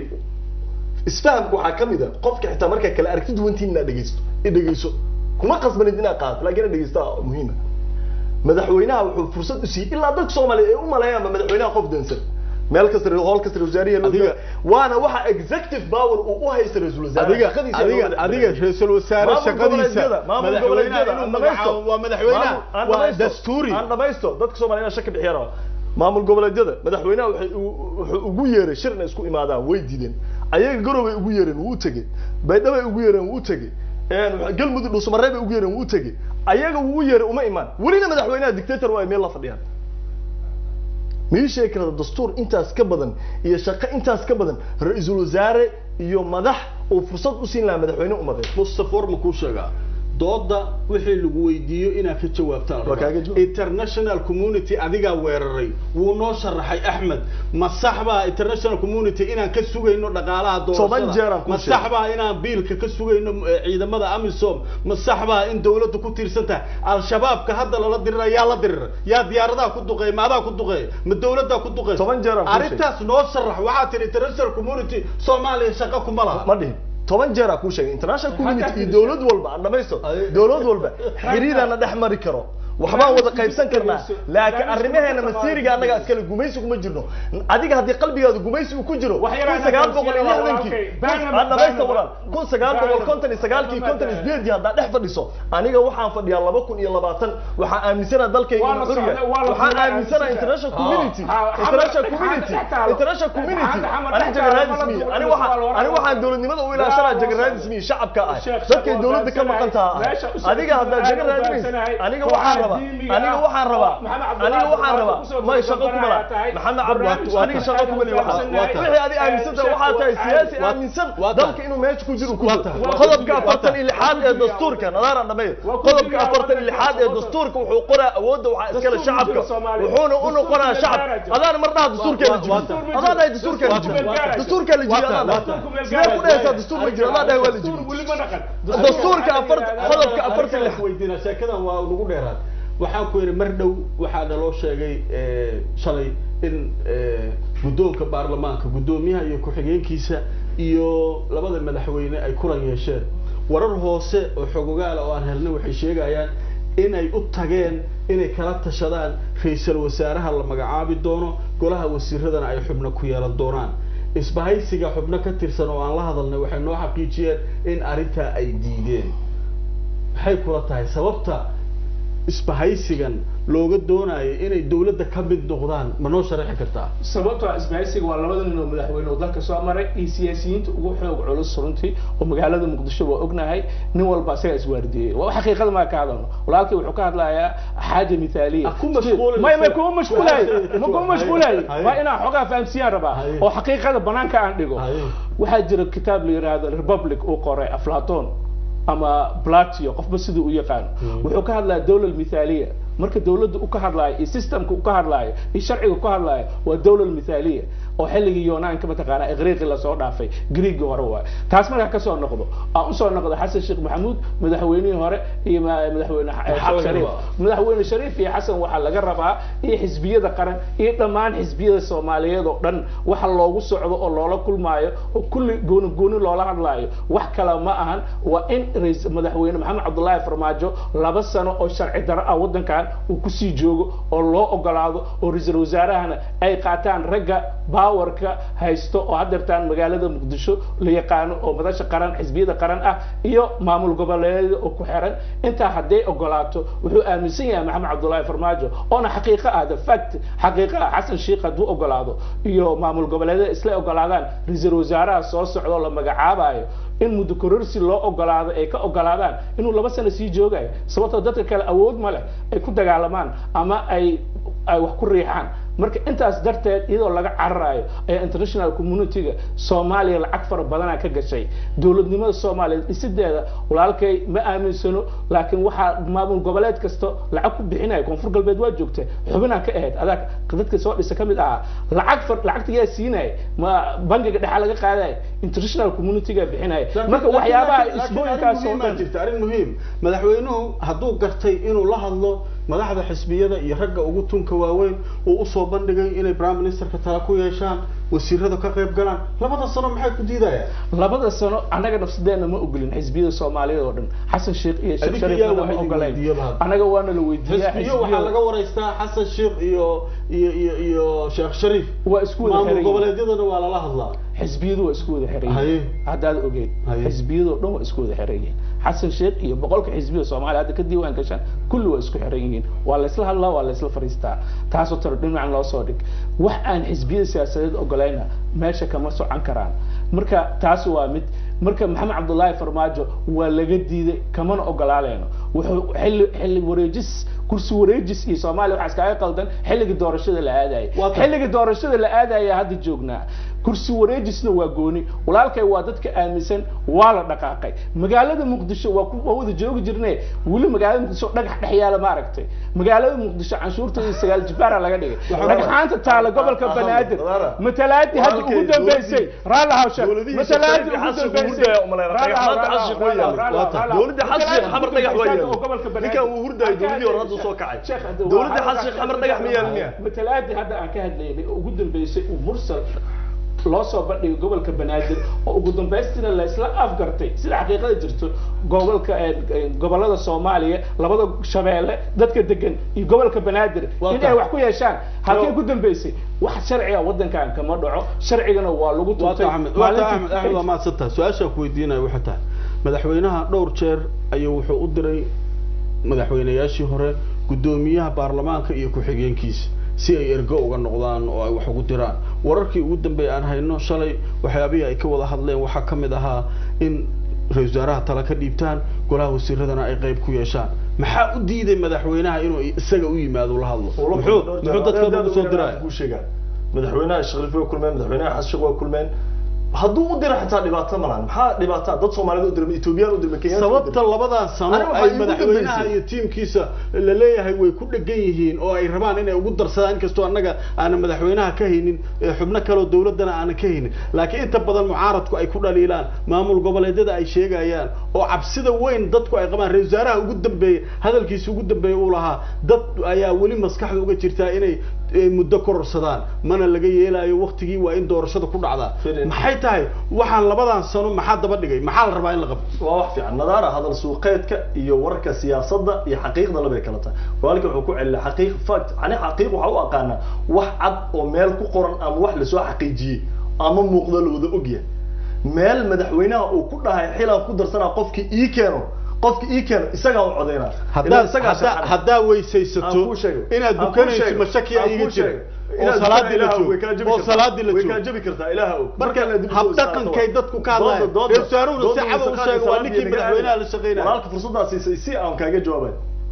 isfahamku waxaa ka mid a qofka xitaa markaa kala aragti duwantiin inaad dhegeysto i dhegeyso kuma qasbanid inaad qaato laakiin inaad dhegeysta muhiima madaxweynaha wuxuu fursad u siiyey ilaa dadka soomaaliya ay u maleeyaanba madaxweynaha qof dansan meel kasta hool kasta wasaariya loo Adiga- waana waxa executive power uu u haysta ra-iisul wasaare adiga shaqadiisa adiga loo adiga madaxweyne. ra-iisul wasaare Maamul shaqadiisa goboleedyada, maamul madaxweynaha goboleedyada, inuu aan magacaabo dhamaysto. waa madaxweynaha Maamul- aan waa dhamaysto. dastuuri aan dhamaysto dadka soomaaliya shaka bixiya raba maamul goboleedyada madaxweynaha waxay u- wuxuu ugu yeeray shir inay isku imaadaan way diideen ayaga garoway ugu yeereen wuu u tegey baydhabay ugu yeereen wuu u tegey een, galmudug dhuusamareeb bay ugu yeereen wuu u tegey ayaga wuu u yeeray uma imaan welina madaxweynaha dictator waa ay meel la fadhiyaan mii sheegi karta dastuur intaas ka badan iyo shaqo intaas ka badan ra-iisul wasaare iyo madax uu fursad u siin lahaa madaxweyne umadeed mustafa war ma kuu sheegaa dooda wixii lagu weydiiyo inaad ka jawaabtaan Waa kaaga jawaab. international community adigaa weeraray wuu noo sharaxay axmed ma sax baa international community inaan ka sugayno dhaqaalaha Toban jeer aan doorashada kuu ma sheegay. sax baa inaan biilka ka sugayno eh, ciidamada amisom ma sax baa in dawladdu ku tiirsan tahay al-shabaabka hadda lala dirira yaa la dirira yaa diyaaradaha ku duqeey ma adaa ku duqeey ma dawladdaa ku duqeey Toban jeer aan kuu sheegay. arrintaas noo sharax waxaa tihi international community soomaaliya shaqo kuma laha ma dhihin toban jeer aa kuu sheegay international community iyo dowlad walba aan dhamaysto Ay. dowlad walba xiriirana dhex mari karo waxbaan wada qaybsan karnaa laakiin arrimaheena masiiriga annaga iskale gumaysi kuma jirno adiga haddii qalbigaadu gumaysi uu ku jiro Wax yar kun aan sagaal boqol iyo aqoonsiyo lixdankii walaalkay. Baan- aan dhamaysta baan- walaal kun sagaal boqol baan- konton iyo sagaalkii baan- konton iyo sideedii haddaa dhex fadhiso aniga waxaan fadhiyaa laba kun iyo labaatan waxaan aaminsanaa dalkayga Waa la inuu xur yahay socda- waa la waxaan socda aaminsanaa aaminsan. international Ah. community Ha- xamar- international xamar- community xamar- international community xamar- xamar- aniga xamar- jagaraadis xamar- miya xamar- aniga waxaan xamar- aniga waxaan dowladnimada u ilaashanaa jagaraadis miya shacabka ah Sheekh- dadkay sheekh dowladda ka waa maqan taha meesha u socda adiga haddaa aad jaga u raadinaysa baansanahay. aniga waxaan rabaa diimiga aniga ah. waxaan rabaa Maxamed Cabdullaahi aniga waxaan rabaa kusoo may shaqo kuma laha tahay. maxamed cabdi aniga shaqo kuma lihi waxaa Waa tahay. wixii adiga aaminsan tahay waxaa tahay siyaasi Waa- aaminsan waa tahay. dalka inuu meesha ku jiro ku Waa jiro tahay. qodobka Waa afartan iyo tahay. lixaad ee dastuurka nadaaraan dhameeyo Waa ku qodobka jira afartan iyo lixaad ee waddanka dastuurka wuxuu qoraa awoodda waxaa iskale Dastuur ma jiro shacabka Soomaaliya. wuxuuna u noqonaa Dastuur shacab ma jiro. adaan mar dhaha dastuurkeena Waa- waa jibi tahay. adaan dhahay dastuurkeena Waa jibi tahay. dastuurkaa la jibi Waa tahay. adaan Waa dhahay tahay. sidee ku dhahaysaa dastuur ma jiro adaan dhahay waa la jibi dastuurka afart qodobka afartan iyo lix weydiina sheekadan waa lagu dheeraad waxaan ku yidhi mar dhow waxaa naloo sheegay eh, shalay in eh, guddoonka baarlamaanka guddoomiyaha iyo ku-xigeenkiisa iyo labada madaxweyne ay kulan yeesheen warar hoose oo xogogaala oo aan helnay waxay sheegayaan inay u tageen inay kala tashadaan ra-iisul wasaaraha la magacaabi doono golaha wasiiradana ay xubno ku yeelan doonaan isbahaysiga xubno ka tirsan oo aan la hadalnay waxay noo xaqiijiyeen in arrintaa ay diideen maxay kula tahay sababta isbahaysigan looga doonayo inay dawladda ka mid noqdaan ma noo sharaxi kartaa sababtoo ah isbahaysiga waa labada nin oo madaxweyne oo dalka soo maray iyo siyaasiyiinta ugu xoog culus runtii oo magaalada muqdisho waa ognahay nin walba isagaa iswaardiyey waa xaqiiqada maa ka hadalno walaalkii wuxuu ka hadlayaa xaaja mithaaliya Ah, ku mashquulin may may isaga. kuma mashquulayo ma kuma mashquulayo Haye. waa inaan xogaa fahamsiyaan rabaa Haye. oo xaqiiqada banaanka aan dhigo Haye. waxaa jira kitaab la yiraahdo republic uu qoray aflaton ama platio qofba siduu u yaqaano wuxuu ka hadlaya dawla mithaaliya marka dawladda u ka hadlaayo iyo systemka u ka hadlaayo iyo sharciga ka hadlaayo waa dawla mithaaliya oo xilligii yunaanka mataqaanaa iqriiqi lasoo dhaafay griigii hore waayo taas markaa kasoo noqdo aan usoo noqdo xasan sheekh maxamuud madaxweynihii hore iyo ma- madaxweyne Maxaa laga shariif rabaa? madaxweyne shariif iyo xasan waxaa laga rabaa iyo xisbiyada qaran iyo dhammaan xisbiyada soomaaliyeed oo dhan waxa loogu socdo oo loola kulmaayo oo kulli gooni gooni loola hadlaayo wax kale ma ahan waa in rais- madaxweyne maxamed cabdullaahi farmaajo laba sano oo sharci daro ah waddankan uu kusii joogo oo loo ogolaado oo ra-iisul wasaarahana ay qaataan ragga baawarka haysto oo haddeertaan magaalada muqdisho la yaqaano oo madasha qaran xisbiyada qaran ah iyo maamul goboleedyada oo ku xiran intaa hadday ogolaato wuxuu aaminsan yahay maxamed cabdullaahi farmaajo oona xaqiiqo ah the fact xaqiiqo ah xasan sheikh hadduu ogolaado iyo maamul goboleedyada isla ogolaadaan ra-iisul wasaaraha soo socdo la magacaabayo in muddo kororsi loo ogolaado ay ka ogolaadaan inuu laba sano sii joogayo sababtoo dadka kale awood ma leh ay ku dagaalamaan ama ay ay wax ku riixaan marka intaas darteed iyadoo laga cararayo ayaa international community-ga soomaaliya lacag fara badanaa ka gashay dowladnimada soomaaliya dhisideeda walaalkay ma aaminsano laakiin waxaa maamul goboleed kasta lacag ku bixinaya koonfur galbeed waa joogta xubinaa ka ahayd adaa dadka soo dhisa kamid ahaa lacag far lacagta yaa siinaya ma bangiga dhexa laga qaadaya international community-ga bixinaya marka waxyaabaha isbooyinkaas oo dhan jirta arrin muhiim madaxweynuhu hadduu gartay inuu la hadlo madaxda xisbiyada iyo ragga ugu tunka waaweyn uu usoo bandhigay inay prime ministerka tala ku yeeshaan wasiirada ka qayb galaan labada sano maxay ku diidayaan labada sano annaga nafsadeena ma ogolin xisbiyada soomaaliyeed oo dhan xasan sheekh iyo sheekh Adiga shariifna yaa ma wax idin ogolayn weydiiyaba hadda. annaga waana la weydiiyaa xisbiyo waxaa laga waraystaa xasan sheekh iyo iyo iyo iyo sheekh shariif waa isku wada maamul xiran yihiin. goboleedyadana waa lala hadlaa xisbiyadu waa isku wada xiran Haye. yihiin haddaad ogeed Haye. xisbiyadoo dhan waa isku wada xiran yihiin xasan sheekh iyo boqolka xisbiyada soomaaliya hadda ka diiwaan gashaan kulli waa isku xiran yihiin waa la isla hadlaa waa la isla fariistaa taasoo talo dhinacan loo soo dhig wax aan xisbiyada siyaasadeed ogolayna meesha kama socon karaan marka taas waa mid marka maxamed cabdullaahi farmaajo waa laga diiday kamana ogolaaleyno wuxuu xilli xilli wareejis kursi wareejis iyo soomaaliya waxaa iskaga qaldan xilligii doorashada la aadayay Waa tan. xilligii doorashada la aadaya hadda joognaa kursi wareejisna waa gooni walaalkay waa dadka aaminsan waa la dhaqaaqay magaalada muqdisho waa ku waa wada joogi jirne weli magaalada muqdisho dhagax dhex yaala ma aragtay magaalada muqdisho canshuurta iyo sagaal jibaara laga dhigay Waxaa dhagxaanta taala gobolka Ahmed, banaadir Wadaara. matalaadii hadda ugu Walaalkay, dambeysay raala hawsha dowladihii matalaadii shaqeeyay ugu xasan dambeysay hurdaya u maleynaa. Dhagxaanta xasan sheekh waa yaalla. dowladda xasan sheekh xamar dhagax waa yaalla. Ninkan uu hurdayay dowladii hore hadda soo kacay. Dowladda xasan sheekh xamar dhagax ma yaalla miya? matalaadii hadda aan ka hadlaynay oo ugu dambeysay uu mursal loo soo bandhigay gobolka banaadir oo ugu dambaystina la isla afgartay sida xaqiiqada jirto gobolka eh, eh, gobolada soomaaliya labada shabeelle dadka degan iyo gobolka banaadir Waa in ay tahay. wax ku yeeshaan halkee Yo. ku dambeysay wax sharciga wadankan kama dhaco sharcigana waa lagu waata tuntay axmed waata axmed axmed waa mahadsantahay su-aashaan ku weydiinaya waxay tahay madaxweynaha dhowr jeer ayuu wuxuu u diray madaxweynayaashii hore guddoomiyaha baarlamaanka iyo ku-xigeenkiisa si ay ergo uga noqdaan oo ay wax ugu diraan wararkii ugu dambeeyay aan hayno shalay waxyaabihii ay ka wada hadleen waxaa ka mid ahaa in ra-isul wasaaraha tala ka dhiibtaan golaha wasiiradana ay qayb ku yeeshaan maxaa u diiday madaxweynaha inuu isaga u yimaado la hadlo muxuu muxuu dadka ugu soo diraya kuu sheegaa madaxweynaha shariif waa kulmeen madaxweynaha xasan sheekh waa kulmeen hadduu u diro xitaa dhibaato ma lahan maxaa dhibaato dad soomaalida u dirma etoobiyaan u dirma kenyaan sababta labadan sano Aniga waxaa ay iigu madaxweynaha dambeysay. iyo tiimkiisa la leeyahay way ku dhegan yihiin oo ay rabaan inay ugu darsadaan inkastoo annaga aanan madaxweynaha ka haynin ee xubno kaleo dowladdana aanan ka haynin laakiin inta badan mucaaradku ay ku dhaliilaan maamul goboleedyada ay sheegayaan oo cabsida weyn dadku ay qabaan ra-isul wasaaraha ugu dambeeyey hadalkiisa ugu dambeeyey uu lahaa dad ayaa weli maskaxda uga jirtaa inay eh, muddo kororsadaan mana laga yeelayo waktigii waa in doorashada ku dhacdaa Firin. maxay tahay waxaan labadan sano maxaa daba dhigay maxaa la rabaa in la qabto waa wax fiican nadaara hadal suuqeedka iyo wararka siyaasadda iyo xaqiiqda labay kala tahay walaalka wuxuu ku celina xaqiiq fact ani xaqiiq waxa u aqaanaa wax cad oo meel ku qoran ama wax lasoo xaqiijiyey ama muuqdo la wada ogyahay meel madaxweynaha uu ku dhahay xilaan ku darsanaa qofkii ii keeno qofkii ii keeno isagaa u codeynaa haddaad isagaa haddaa shaqan. haddaa Aan weysaysato kuu sheegay. inaad Aan kuu dukanayso sheegay. mashakiya Aan iga kuu jira sheegay. oo Inaad salaadii la ilaaha joogo way kaa jabi oo kartaa. salaadii la way kaa joogo jabi kartaa ilaaha og marka Markaan dib u soo habdhaqankay istaagto dadku ka hadlayan dooda- dooda- reer wasaaruhuna si dooda cad u wasaqaadii sheega waa salaadii ninkii naga madaxweynaha la aadaya. shaqeynaya walaalka fursaddaa siisay si aan kaaga jawaabay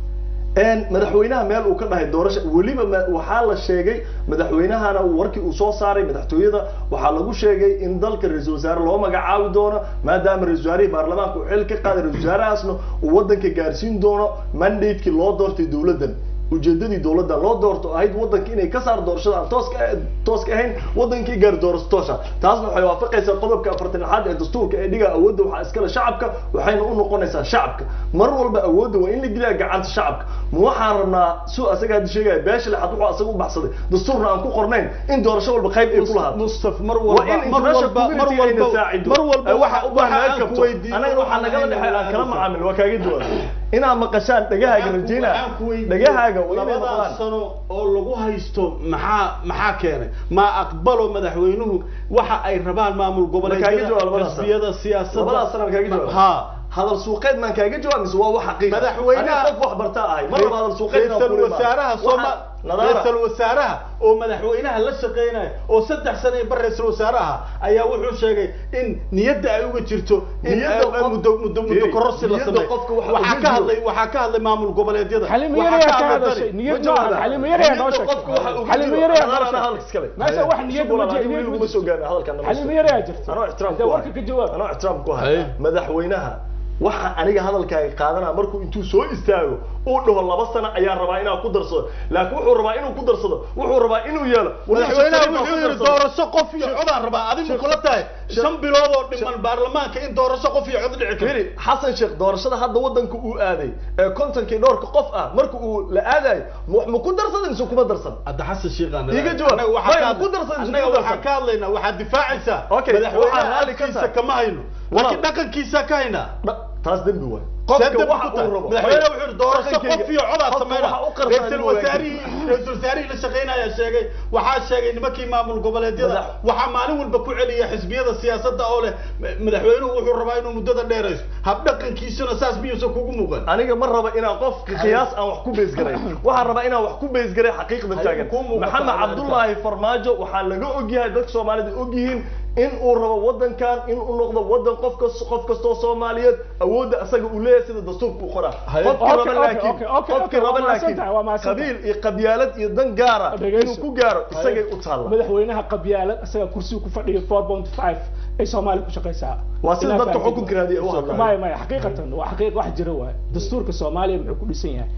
een madaxweynaha meel uu ka dhahay doorasho weliba ma- waxaa la sheegay madaxweynahana warkii uu soo saaray madaxtooyada waxaa lagu sheegay in dalka ra-iisul wasaare loo magacaabi doono maadaama ra-isul wasaarihii baarlamaanka uu xil ka qaaday ra-isul wasaarahaasna uu wadanka gaarsiin doono mandatekii loo doortay dowladdan ujeedadii dowladda loo doorto ahayd wadanka inay ka saar doorashada aan tooska tooska ahayn wadankii gaar doorasho toosa taasna waxay waafaqaysaa qodobka afartan lixaad ee dastuurka ee dhiga awoodda waxaa iskale shacabka waxayna u noqonaysaa shacabka mar walba awoodda waa in la geliyaa gacanta shacabka ma waxaan rabnaa su asaga hadda sheegaya beesha lixaad wuxuu asaga u baxsaday dastuurna aan ku qornayn in doorasho walba qayb ay ku lahaato mustaf mar waa in walba mar international walba mar community ayna walba saacido mar walba waxa u baahan waxa meel aan ku kabto weydiiyo anagana waxaa nagala dhexay aan kala macaamil waa kaaga jawaab inaad maqashaan dhagahaaga rajeynaa dhagahaaga waa inay labadaas maqlaan sano oo lagu haysto maxaa maxaa keenay ma aqbalo madaxweynuhu waxa ay rabaan maamul kaaga jawaab goboleedyada labadaas sano. xisbiyada siyaasadda labadaas sano kaaga jawaab ha hadal suuqeed maan kaaga jawaab mise waa wax xaqiiqa Madaxweynaha- Aniga qof wax bartaa ahay mar laba hadal suuqeed inaan ra'iisul kula imaado. wasaaraha Waxa- Soomaa nadaara ra'iisul wasaaraha oo madaxweynaha la shaqeynaya oo saddex sano iyo bar ra'iisul wasaaraha ayaa wuxuu sheegay in niyadda ay uga jirto in Niyadda ay- qof- muddo muddo muddo Fiiri, kororsi la niyadda sameeyo qofka waxa waxaa uga ka jiro. hadlay waxaa ka hadlay maamul goboleedyada xalimo waxaa yar ka ayaa ka hadlay hadashay tani. niyad Ma maaha jawaabaa. xalimo yar ayaa noo Niyadda qofka waxa sheegtay uga xalimo jiro. yar ayaa Nadaara noo ana hadalka iskale. sheegtay meesha wax niyad Shukran, ma aniga jiro weli kuma soo gaarin hadalkan nama xalimo soo yar ayaa jirta anoo ixtiraam Hadee ku warka hayo. ka jawaab anoo ixtiraam ku Haye. hayo madaxweynaha waxa aniga hadalkaaga qaadanaa markuu intuu soo istaago uu dhaho laba sano ayaan rabaa inaan ku darsado laakiin wuxuu rabaa inuu ku darsado wuxuu rabaa inuu yeelo madaxweynaha wuxuu yidhi doorasho qof iyo codaan rabaa adigu kula tahay shan bilood oo dhiman baarlamaanka in doorasho qof iyo cod dhici karo firi xasan sheekh doorashada hadda wadanka uu aaday ee kontonkii dhowrka qof ah marka uu la aadayo ma ma ku darsaday mise kuma darsan hadda xasan sheekhaan Iiga jawaab. Annaga waxaa Maya, ka ku hadlay- darsan, annaga ku waxaan darsan. ka hadlaynaa waxaad difaacaysaa Okay, waxaan madaxweynaha raalli ka halkiisa tahay. kama hayno Walaal. laakiin dhaqankiisa ka haynaa Dha- taas dembi waay Saddex qofka ku waxa tahay. uu rabo madaxweyne wuxuu yidhi doorasho Dhaqankeyga- qof iyo codaa qofka sameyna waxa u qarsan ra'iisul inuu wanaagsan. wasaarihii ra'iisul wasaarihii la shaqeynaya sheegay waxaa sheegay nimankii maamul goboleedyada Madax- waxaa maalin walba ku celiya xisbiyada siyaasadda oo leh madaxweynuhu wuxuu rabaa inuu muddada dheerayso habdhaqankiisuna saas miyuusan kugu muuqan aniga ma raba inaan qof qiyaas aan wax ku bees garay waxaan rabaa inaan wax ku bees garay xaqiiqda Haye, taagan kuu muuqata maxamed adeerta. cabdullaahi farmaajo waxaa laga ogyahay dadka soomaalida ogyihiin in uu rabo wadankan in uu noqdo wadan qof kas qof kastoo soomaaliyeed awoodda asaga uu leeyahay sida dastuurka uu qoraa Haye. qofkii Okay, raba okay, laakiin okay, okay, qofkii okay, waa raba mahadsan laakiin tahay, waa mahadsan qabiil iyo qabyaalad iyo dan gaara Dhegeyso. inuu ku gaaro isagay u taalla madaxweynaha qabyaalad isaga kursiga ku fadhiya 4.5 ay Soomaali ku shaqeysaa Waa sida Ilaa dadka fahamtid. xukunka raadiya u hadlayo. maya maya xaqiiqatan waa xaqiiq wax jira waay dastuurka Soomaaliya muxuu ku dhisan yahay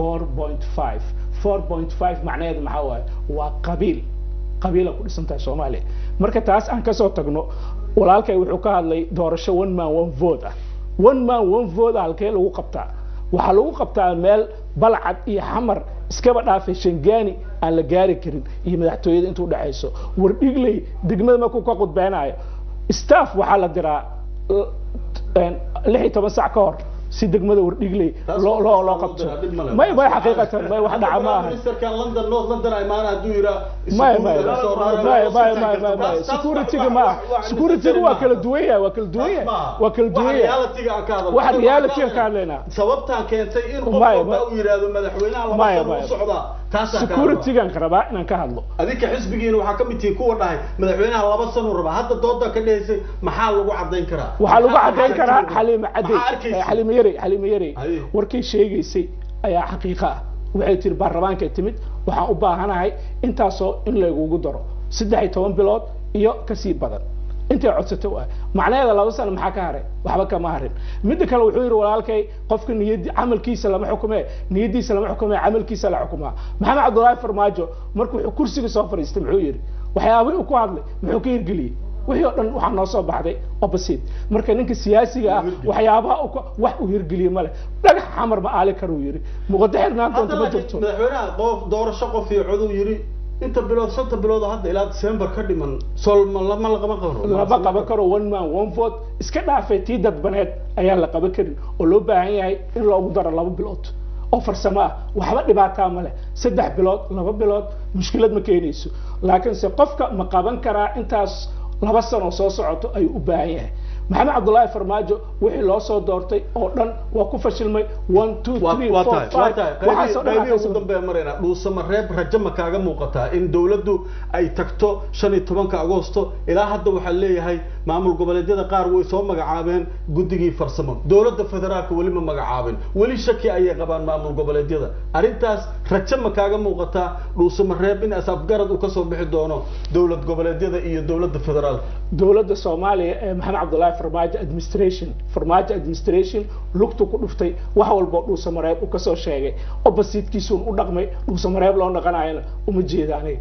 4.5 4.5 macnaheedu maxaa waaye waa qabiil qabiila ku dhisan tahay Soomaaliya marka taas aan kasoo tagno walaalkay wuxuu ka hadlay doorasho one man one vote ah one man one vote ah halkee lagu qabtaa waxaa lagu qabtaa meel balcad iyo xamar iskaba dhaafay shangaani aan la gaari karin iyo madaxtooyada intuu dhexayso wardhigley degmada markuu ka qudbeynayo staff waxaa la diraa l- een, lix iyo toban sac ka hor si degmada wardhigley Taas loo loo loo waa qabto dhib male. may may xaqiiqatan may wax dhaca ma aha ministerkan london north london ay maana hadduu yiraa maya maya maya maya maya maya maya security-ga ma aha security-ga waa kala duwan yahay waa kala duwan yahay waa kala duwan yahay reality-ga aan ka hadalno. waxa reality-ga ka hadlaynaa sababtaan keentay in qof Maya, walba maya. uu yidhaahdo madaxweynaha laba Maya, sano u maya. socdaa taasaan ka hadlaa. security-gan ka rabaa inaan ka hadlo adinka xisbigiina waxaa ka mid tihiin kuwa dhahay madaxweynaha laba sano rabaa hadda dooda ka dhahaysay maxaa lagu cadayn karaa waxaa lagu Maxaa- cadayn maxaa karaa jirta? xaliime cadey Maxaa arkaysa? xaliime yarey xaliime yarey Haye. warkay sheegaysay ayaa xaqiiqa ah waxay tiri baarlamaankay timid waxaan u baahanahay intaasoo in laygugu daro saddex iyo toban bilood iyo kasii badan intay codsatay waa macnaheeda laba sano maxaa ka haray waxba kama harin midda kale wuxuu yidhi walaalkay qofka niyadi camalkiisa lama xukume niyadiisa lama xukume camalkiisa la xukumaa maxamed cabdullaahi farmaajo markuu wuxuu kursiga soo fadhiistay muxuu yidhi waxyaabihii uu ku hadlay muxuu ka hirgeliyey wixii oo dhan waxaa noo soo baxday opposite marka ninka siyaasiga ah waxyaabaha uu ka- wax uu hirgeliye male dhagax xamar ma aali karuu yidhi muqada xirnaan hadda doonta ma laakiin jirto madaxweynaha qof doorasho qof iyo coduu yidhi inta bilood shanta bilood oo hadda ilaa december ka dhiman sol ma lama laqama qabo lama qaban karo one man one vote iska dhaafay tii dadbaneed ayaan la qaban karin oo loo baahan yahay in loogu daro laba bilood oo farsamo ah waxba dhibaataa ma leh saddex bilood laba bilood mushkilad ma keenayso laakiinse qofka ma qaban karaa intaas laba sano soo socoto ayuu u baahan yahay maxamed cabdullaahi farmaajo wixii loo soo doortay oo dhan waa ku fashilmay one two three waa four tahay waa five tahay waxaasoo dhan qaybihii aa ugu ka dambeeya marayna dhuusama reeb rajo ma kaaga muuqataa in dowladdu ay tagto shan iyo tobanka agoosto ilaa hadda waxaa leeyahay maamul goboleedyada qaar way soo magacaabeen guddigii farsamo dowladda federaalka weli ma magacaabin weli shaki ayay qabaan maamul goboleedyada arrintaas rajo ma kaaga muuqataa dhuusama reeb in asafgarad uu kasoo bixi doono dowlad goboleedyada iyo dowladda federaalka dowladda soomaaliya ee maxamed cabdullaahi farmaajo administration farmaajo administration lugtu ku dhuftay wax walbo dhuusamareeb uu kasoo sheegay oppositekiisuun u dhaqmay dhuusamareeb loo dhaqanayana uma jeeda aniga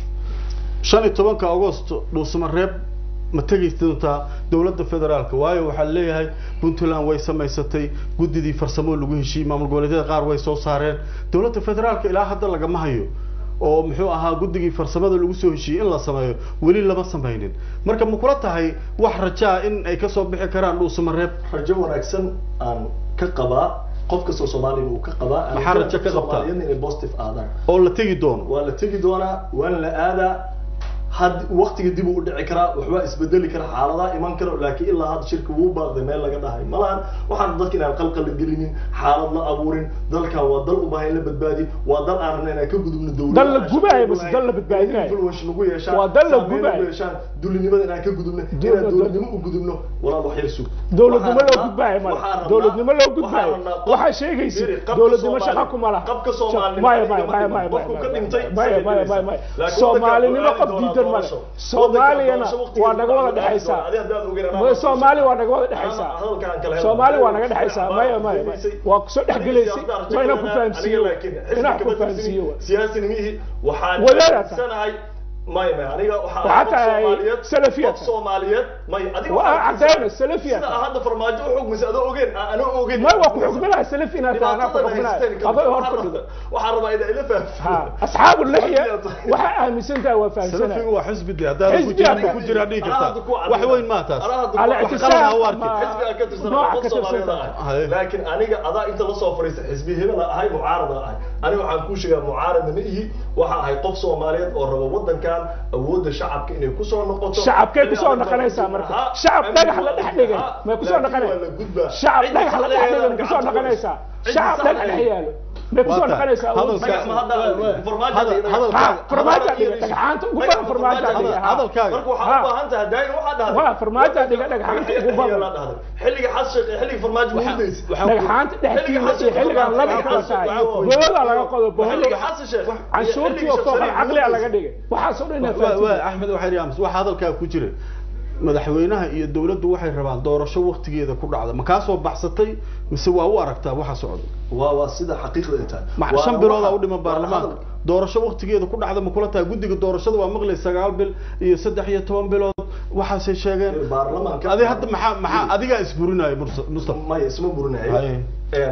shan iyo tobanka agosto dhuusama reeb ma tegi doontaa dowladda federaalka waayo waxaa leeyahay puntland way samaysatay guddidii farsamo lagu heshiiyey maamul goboleedyada qaar way soo saareen dowladda federaalka ilaa hadda lagama hayo oo muxuu ahaa guddigii farsamada lagu soo heshiiyey in la sameeyo weli lama samaynin marka ma kula tahay wax rajaa in ay kasoo bixi karaan dhuusama reeb rajo wanaagsan aan ka qabaa qof kastoo soomaaliya uu ka qabaa aan Maxaa rajo ka qabtaa? Soomaaliyadna inay positive aadaan oo la tegi doono waa la tegi doonaa waana la aadaa had waqtiga dib uu u dhici karaa waxbaa isbedeli kara xaaladaha iman karo laakiin ilaa hadda shirka wuu baaqday meel laga dhahay malahan waxaan dadka inaan qalqal la gelinin xaalad la abuurin dalkan waa dal u baahan in la badbaadiyo waa dal aan rabna inaan ka gudubno dowladda Dal la aan gubaayo shaqo base lahayn, dal la badbaadinayo. inay influence nagu yeeshaan Waa dal la saameyn gubaayo. nagu yeeshaan dulinimada inaan ka gudubno Dowlad- inaan dowladnimo u gudubno walaal wax yar sug dowladnimo Waxaan loo rabnaa- gudbaayo male waxaan rabnaa- dowladnimo loo waxaan gudbaayo rabnaa qof- waxaa sheegaysa Firi, qabka dowladnimo Soomaali- shaqa kuma laha qabka Soomaali- maya maya maya qofku maya qofku ka dhintay maya maya maya maya soomaalinimo qof diidan male soomaaliyana waa naga wada dhexaysaa soomaali waa naga wada dhexaysaa soomaali waa naga dhexaysaa maya maya maya waa kusoo dhexgelaysay waa inaan ku fahamsiiyo inaan ku fahamsiiyo wa siyaasinimihii waxaan Wadaad aad tahay. aaminsanahay maya maya aniga waxaa Waxaa qof tahay Soomaaliyeed- Salafiyaad qof tahay. Soomaaliyeed maya adiga Waa waxaa caddayn, aaminsan- Salafiyaad sida tahay. hadda farmaajo u xugmisa adoo ogeen aan anoo ogeen maya waa ku xukminaha salaf inaad tahay anaa ku xukminaha aday hor fadhido waxaan rabaa inaa ila fahamsiiyo ha asxaabu lixya waxaa aaminsan tahay waa salafigu fahamsanaa waa xisbi de haddaad ku Xisbi jiraan hadda- ku jiraan dhigi Anaa kartaa hadda ku caddayn. wax weyn maa taas Anaa hadda ku- Ala wax ictisaam qalad ha u arkin. ma- xisbiga ka tirsan nooca qof ka Soomaaliyeed tirsan ah. Haye. laakiin aniga adaa inta la soo fariista xisbi hebel ahay mucaarada ahay aniga waxaan kuu sheegaa mucaaradna ma ihi waxa ahay qof Soomaaliyeed oo raba wadankan awoodda shacabka inay kusoo noqoto shacabkay Inay kusoo adiga noqonaysaa waa- marka Ha, shacab amiin dhagax la waa dhex la dhigay gudbaa. may kusoo Laakiin noqonay waa la gudbaa. shacab Ciddi dhagax la dhex saxdeeda dhigay may kusoo gacanta noqonaysaa Ciddi shacab dhagax saxdeeda. dhex yaalo may kusoo Waa tahay. noqonaysaa Hadalka- Magac ma hadda farmaajo Hadal- dhiga. hadalka- Ha, Hadalka- farmaajo hadalka- dhiga, dhagxaanta ugu Magaca badan farmaajo farmaajo dhiga, dhiga. ha. hadalkaaga marka waxaa Ha. u baahan tahay daayin waxaa dhahday Waa, farmaajo dhiga, dhagxaanta ugu badan. xilliga xas sheekh xilliga farmaajo ma hudaysa dhagxaanta dhexdiina iyo xilligan laba kala tahay boolada laga qodo boolo xilliga xas sheekh canshuurtii oo fooqa caqliga laga dhigay waxaasoo dhan inaa Wa- wa- fahamsan axmed waxay yidhi waxa hadalkaa ku jira madaxweynaha iyo dowladdu waxay rabaan doorasho waqtigeeda ku dhacda ma kaa soo baxsatay mise waa u aragtaa waxa socda waa waa sida xaqiiqda ay tahay ma Waana shan biloodaa waxa- u dhiman waa baarlamaanka hadal. doorasho waqtigeeda ku dhacda ma kula tahay guddiga doorashada waa maqlay sagaal bil iyo saddex iyo toban bilood waxaasay sheegeen baarlamaanka adi hadda maxaa maxaa adigaa isburinaya Mursa- mustafa maya isma burinayo Haye. Een,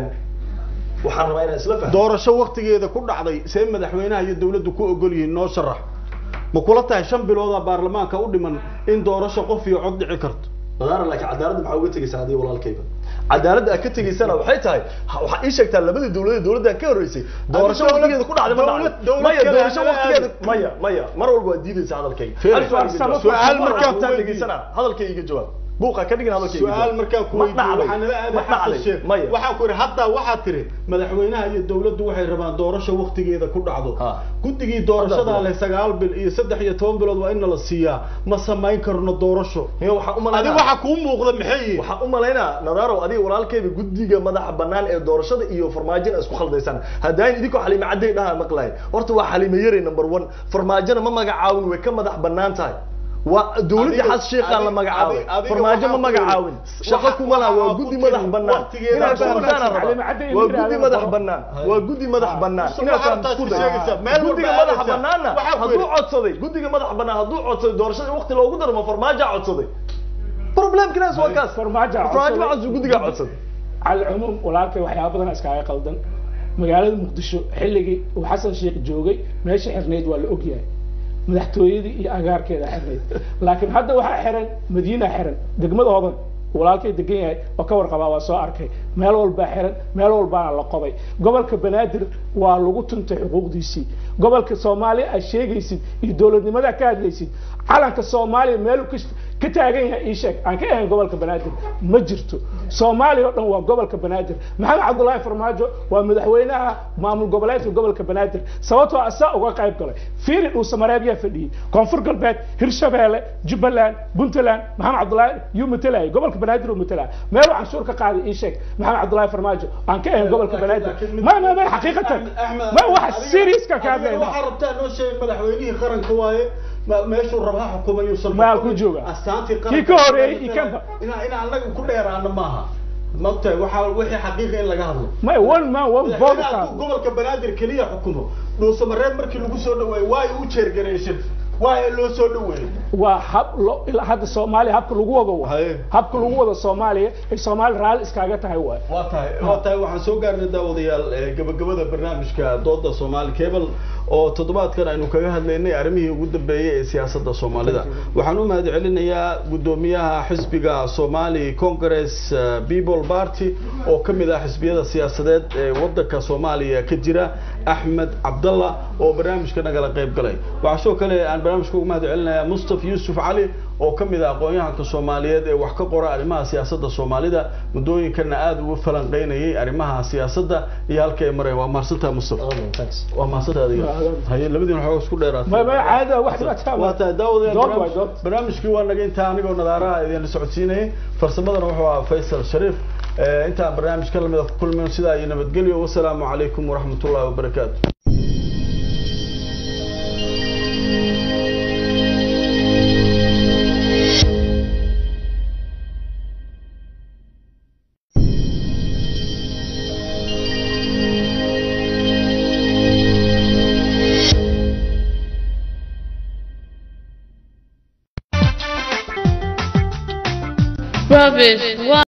waxaan rabaa inaan isla fahmo doorasho waqtigeeda ku dhacday see madaxweynaha iyo dowladdu ku ogol yihiin noo sharax ma kula tahay shan biloodaa baarlamaanka u dhiman in doorasho qof iyo cod dhici karto madaara laakiin cadaaladda maxaa uga tegaysaa adiga walaalkayba cadaaladda aad ka tegaysana waxay tahay ha- waxaa ii sheegtaa labadii dowladeed dowladdan ka horreysay doorasho dowlad- waqtigeeda ku dhacday ma dowlad- dhacday dowlad maya kale doorasho aan waqtigeeda aadin. maya maya mar walba waa diidaysa hadalkayga Fiir. Hal su'aal iga Farsamo jawaab. su'aal Mar markaan walba ku waan weydiiyo. dhegeysanaa hadalkayga iga jawaab buuqa ka dhigin hadalkayga iga su-aal jawaab. markaan ku Ma weydiiyo dhacday. waxaa nala aaday Ma xasan dhacday. sheekh maya waxaan ku yidhi hadda waxaad tiri madaxweynaha iyo dowladdu waxay rabaan doorasho waqtigeeda ku dhacdo Ha. guddigii doorashada Hadda- leh sagaal bil iyo saddex iyo toban bilood waa in nala siiyaa ma samayn karno doorasho Miya waxaan u adi malaynaa waxa kuu muuqda maxay yihiin waxaan u malaynaa nadarow adiga walaalkayba guddiga madaxa bannaan ee doorashada iyo farmaajona isku khaldaysaan haddaan idinkoo xaliime cadday dhaha maqlahay horta waa xaliime yare number one farmaajona ma magacaawin way ka madax bannaan tahay waa dowladdii Adiga- xas sheekhaan la adiga- magacaabay adiga farmaajo ma waxaa ku magacaawin yidhi- shaqo waxa- kuma laha waa waxaa guddi ku madax tiri bannaan waqtigeeda inaad bannaan. fahamtaan Xaliime rabaa cadday waa inuu guddi yidhaahdo madax qoro. bannaan waa guddi madax bannaan Mustafa, inaad waxaad fahamto taas isku ku day sheegaysaa. Meel walba guddiga aad madaxa haysaa. bannaanna Waxaa ku hadduu yidhi- codsaday guddiga madaxa bannaan hadduu codsaday doorashada waqti loogu daro ma farmaajaa codsaday problemkinaas waa kaas Farmaajo codsaday. farmaajo ma codsaday guddigaa codsaday على العموم walaalkay waxyaaba badan iskaga qaldan magaalada muqdisho xilligii uu xasan sheekh joogay meesha xirneyd waa la ogyahay madaxtooyadii iyo agaarkeeda xirneyd laakiin hadda waxaa xiran madiina xiran degmada hodan walaalkay degan yahay oo ka warqabaa waa soo arkay meel walbaa xiran meel walbaana la qobay gobolka banaadir waa lagu tuntay xuquuqdiisii gobolka soomaaliya aad sheegaysid iyo dowladnimada ka hadlaysid calanka soomaaliya meel uu ka- ka taagan yahay ii sheeg aan ka ahayn gobolka banaadir ma jirto soomaaliya oo dhan waa gobolka banaadir maxamed cabdullaahi farmaajo waa madaxweynaha maamul goboleedka gobolka banaadir sababtoo asaa uga qayb galay fiiri dhuusamareeb yaa fadhiyey koonfur galbeed hirshabeelle jubbaland puntland maxamed cabdullaahi yuu matalayay gobolka banaadir uu matalaya meeluu canshuur ka qaaday ii sheeg maxamed cabdullaahi farmaajo aan ka ahayn gobolka banaadir ma ma ma xaqiiqatan ma waxa seriouska kaa Adiga waxaa rabtaa noo sheegay madaxweynihii qaranka waaye ma- meeshuu rabaa xukumayo Maal ku jooga. astaantii Kii ka horeeyey iyo kanba. inaa inaa annaga ku dheeraano maaha magtahay waxaa wixii xaqiiqa in laga hadlo ma one man one vote madaxweynaha qaado hadduu gobolka banaadir keliya xukumo dhuusamareeb markii lagu soo dhaweeyey waa u jeergareyshan waa loo soo dhaweeyey waa hab lo ilaa hadda soomaaliya habka lagu wado waa Haye. habka lagu wado soomaaliya ay soomaali raalli iskaaga tahay waay waa tahay waa tahay waxaan soo gaarnay daawadayaal eh, gabagabada barnaamijka dooda soomaali cable oo toddobaadkan aynu kaga hadlaynay arrimihii ugu dambeeyey ee siyaasadda soomaalida waxaan u mahad celinayaa guddoomiyaha xisbiga somali congress eh, people party oo ka mid ah xisbiyada siyaasadeed ee wadanka soomaaliya ka jira axmed cabdalla oo barnaamijka nagala qayb galay waxaa sidoo kale aan barnaamijka ugu mahad celinayaa mustafa yuusuf cali oo ka mid ah aqoon-yahanka soomaaliyeed ee wax ka qora arrimaha siyaasadda soomaalida muddooyinkana aada ugu falanqeynayay arrimaha siyaasadda iyo halka ay mareen waa mahadsantaha mustafa Amen, thanks. waa mahadsantaha adiga haye labadiin waxooga isku dheeraatay ma ma caada wax dhibaataa waa tahay daawadayaal dood waay barnaamij- dood barnaamijkii waa naga intaa anigoo nadaaraha idin socodsiinayay farsamadana wuxuu ahaa faysal shariif Eh, intaan barnaamijka lamida ku kulmayno sidaa iyo nabadgelyo wasalaamu calaykum waraxmatullahi wabarakaatu Rubbish. Why?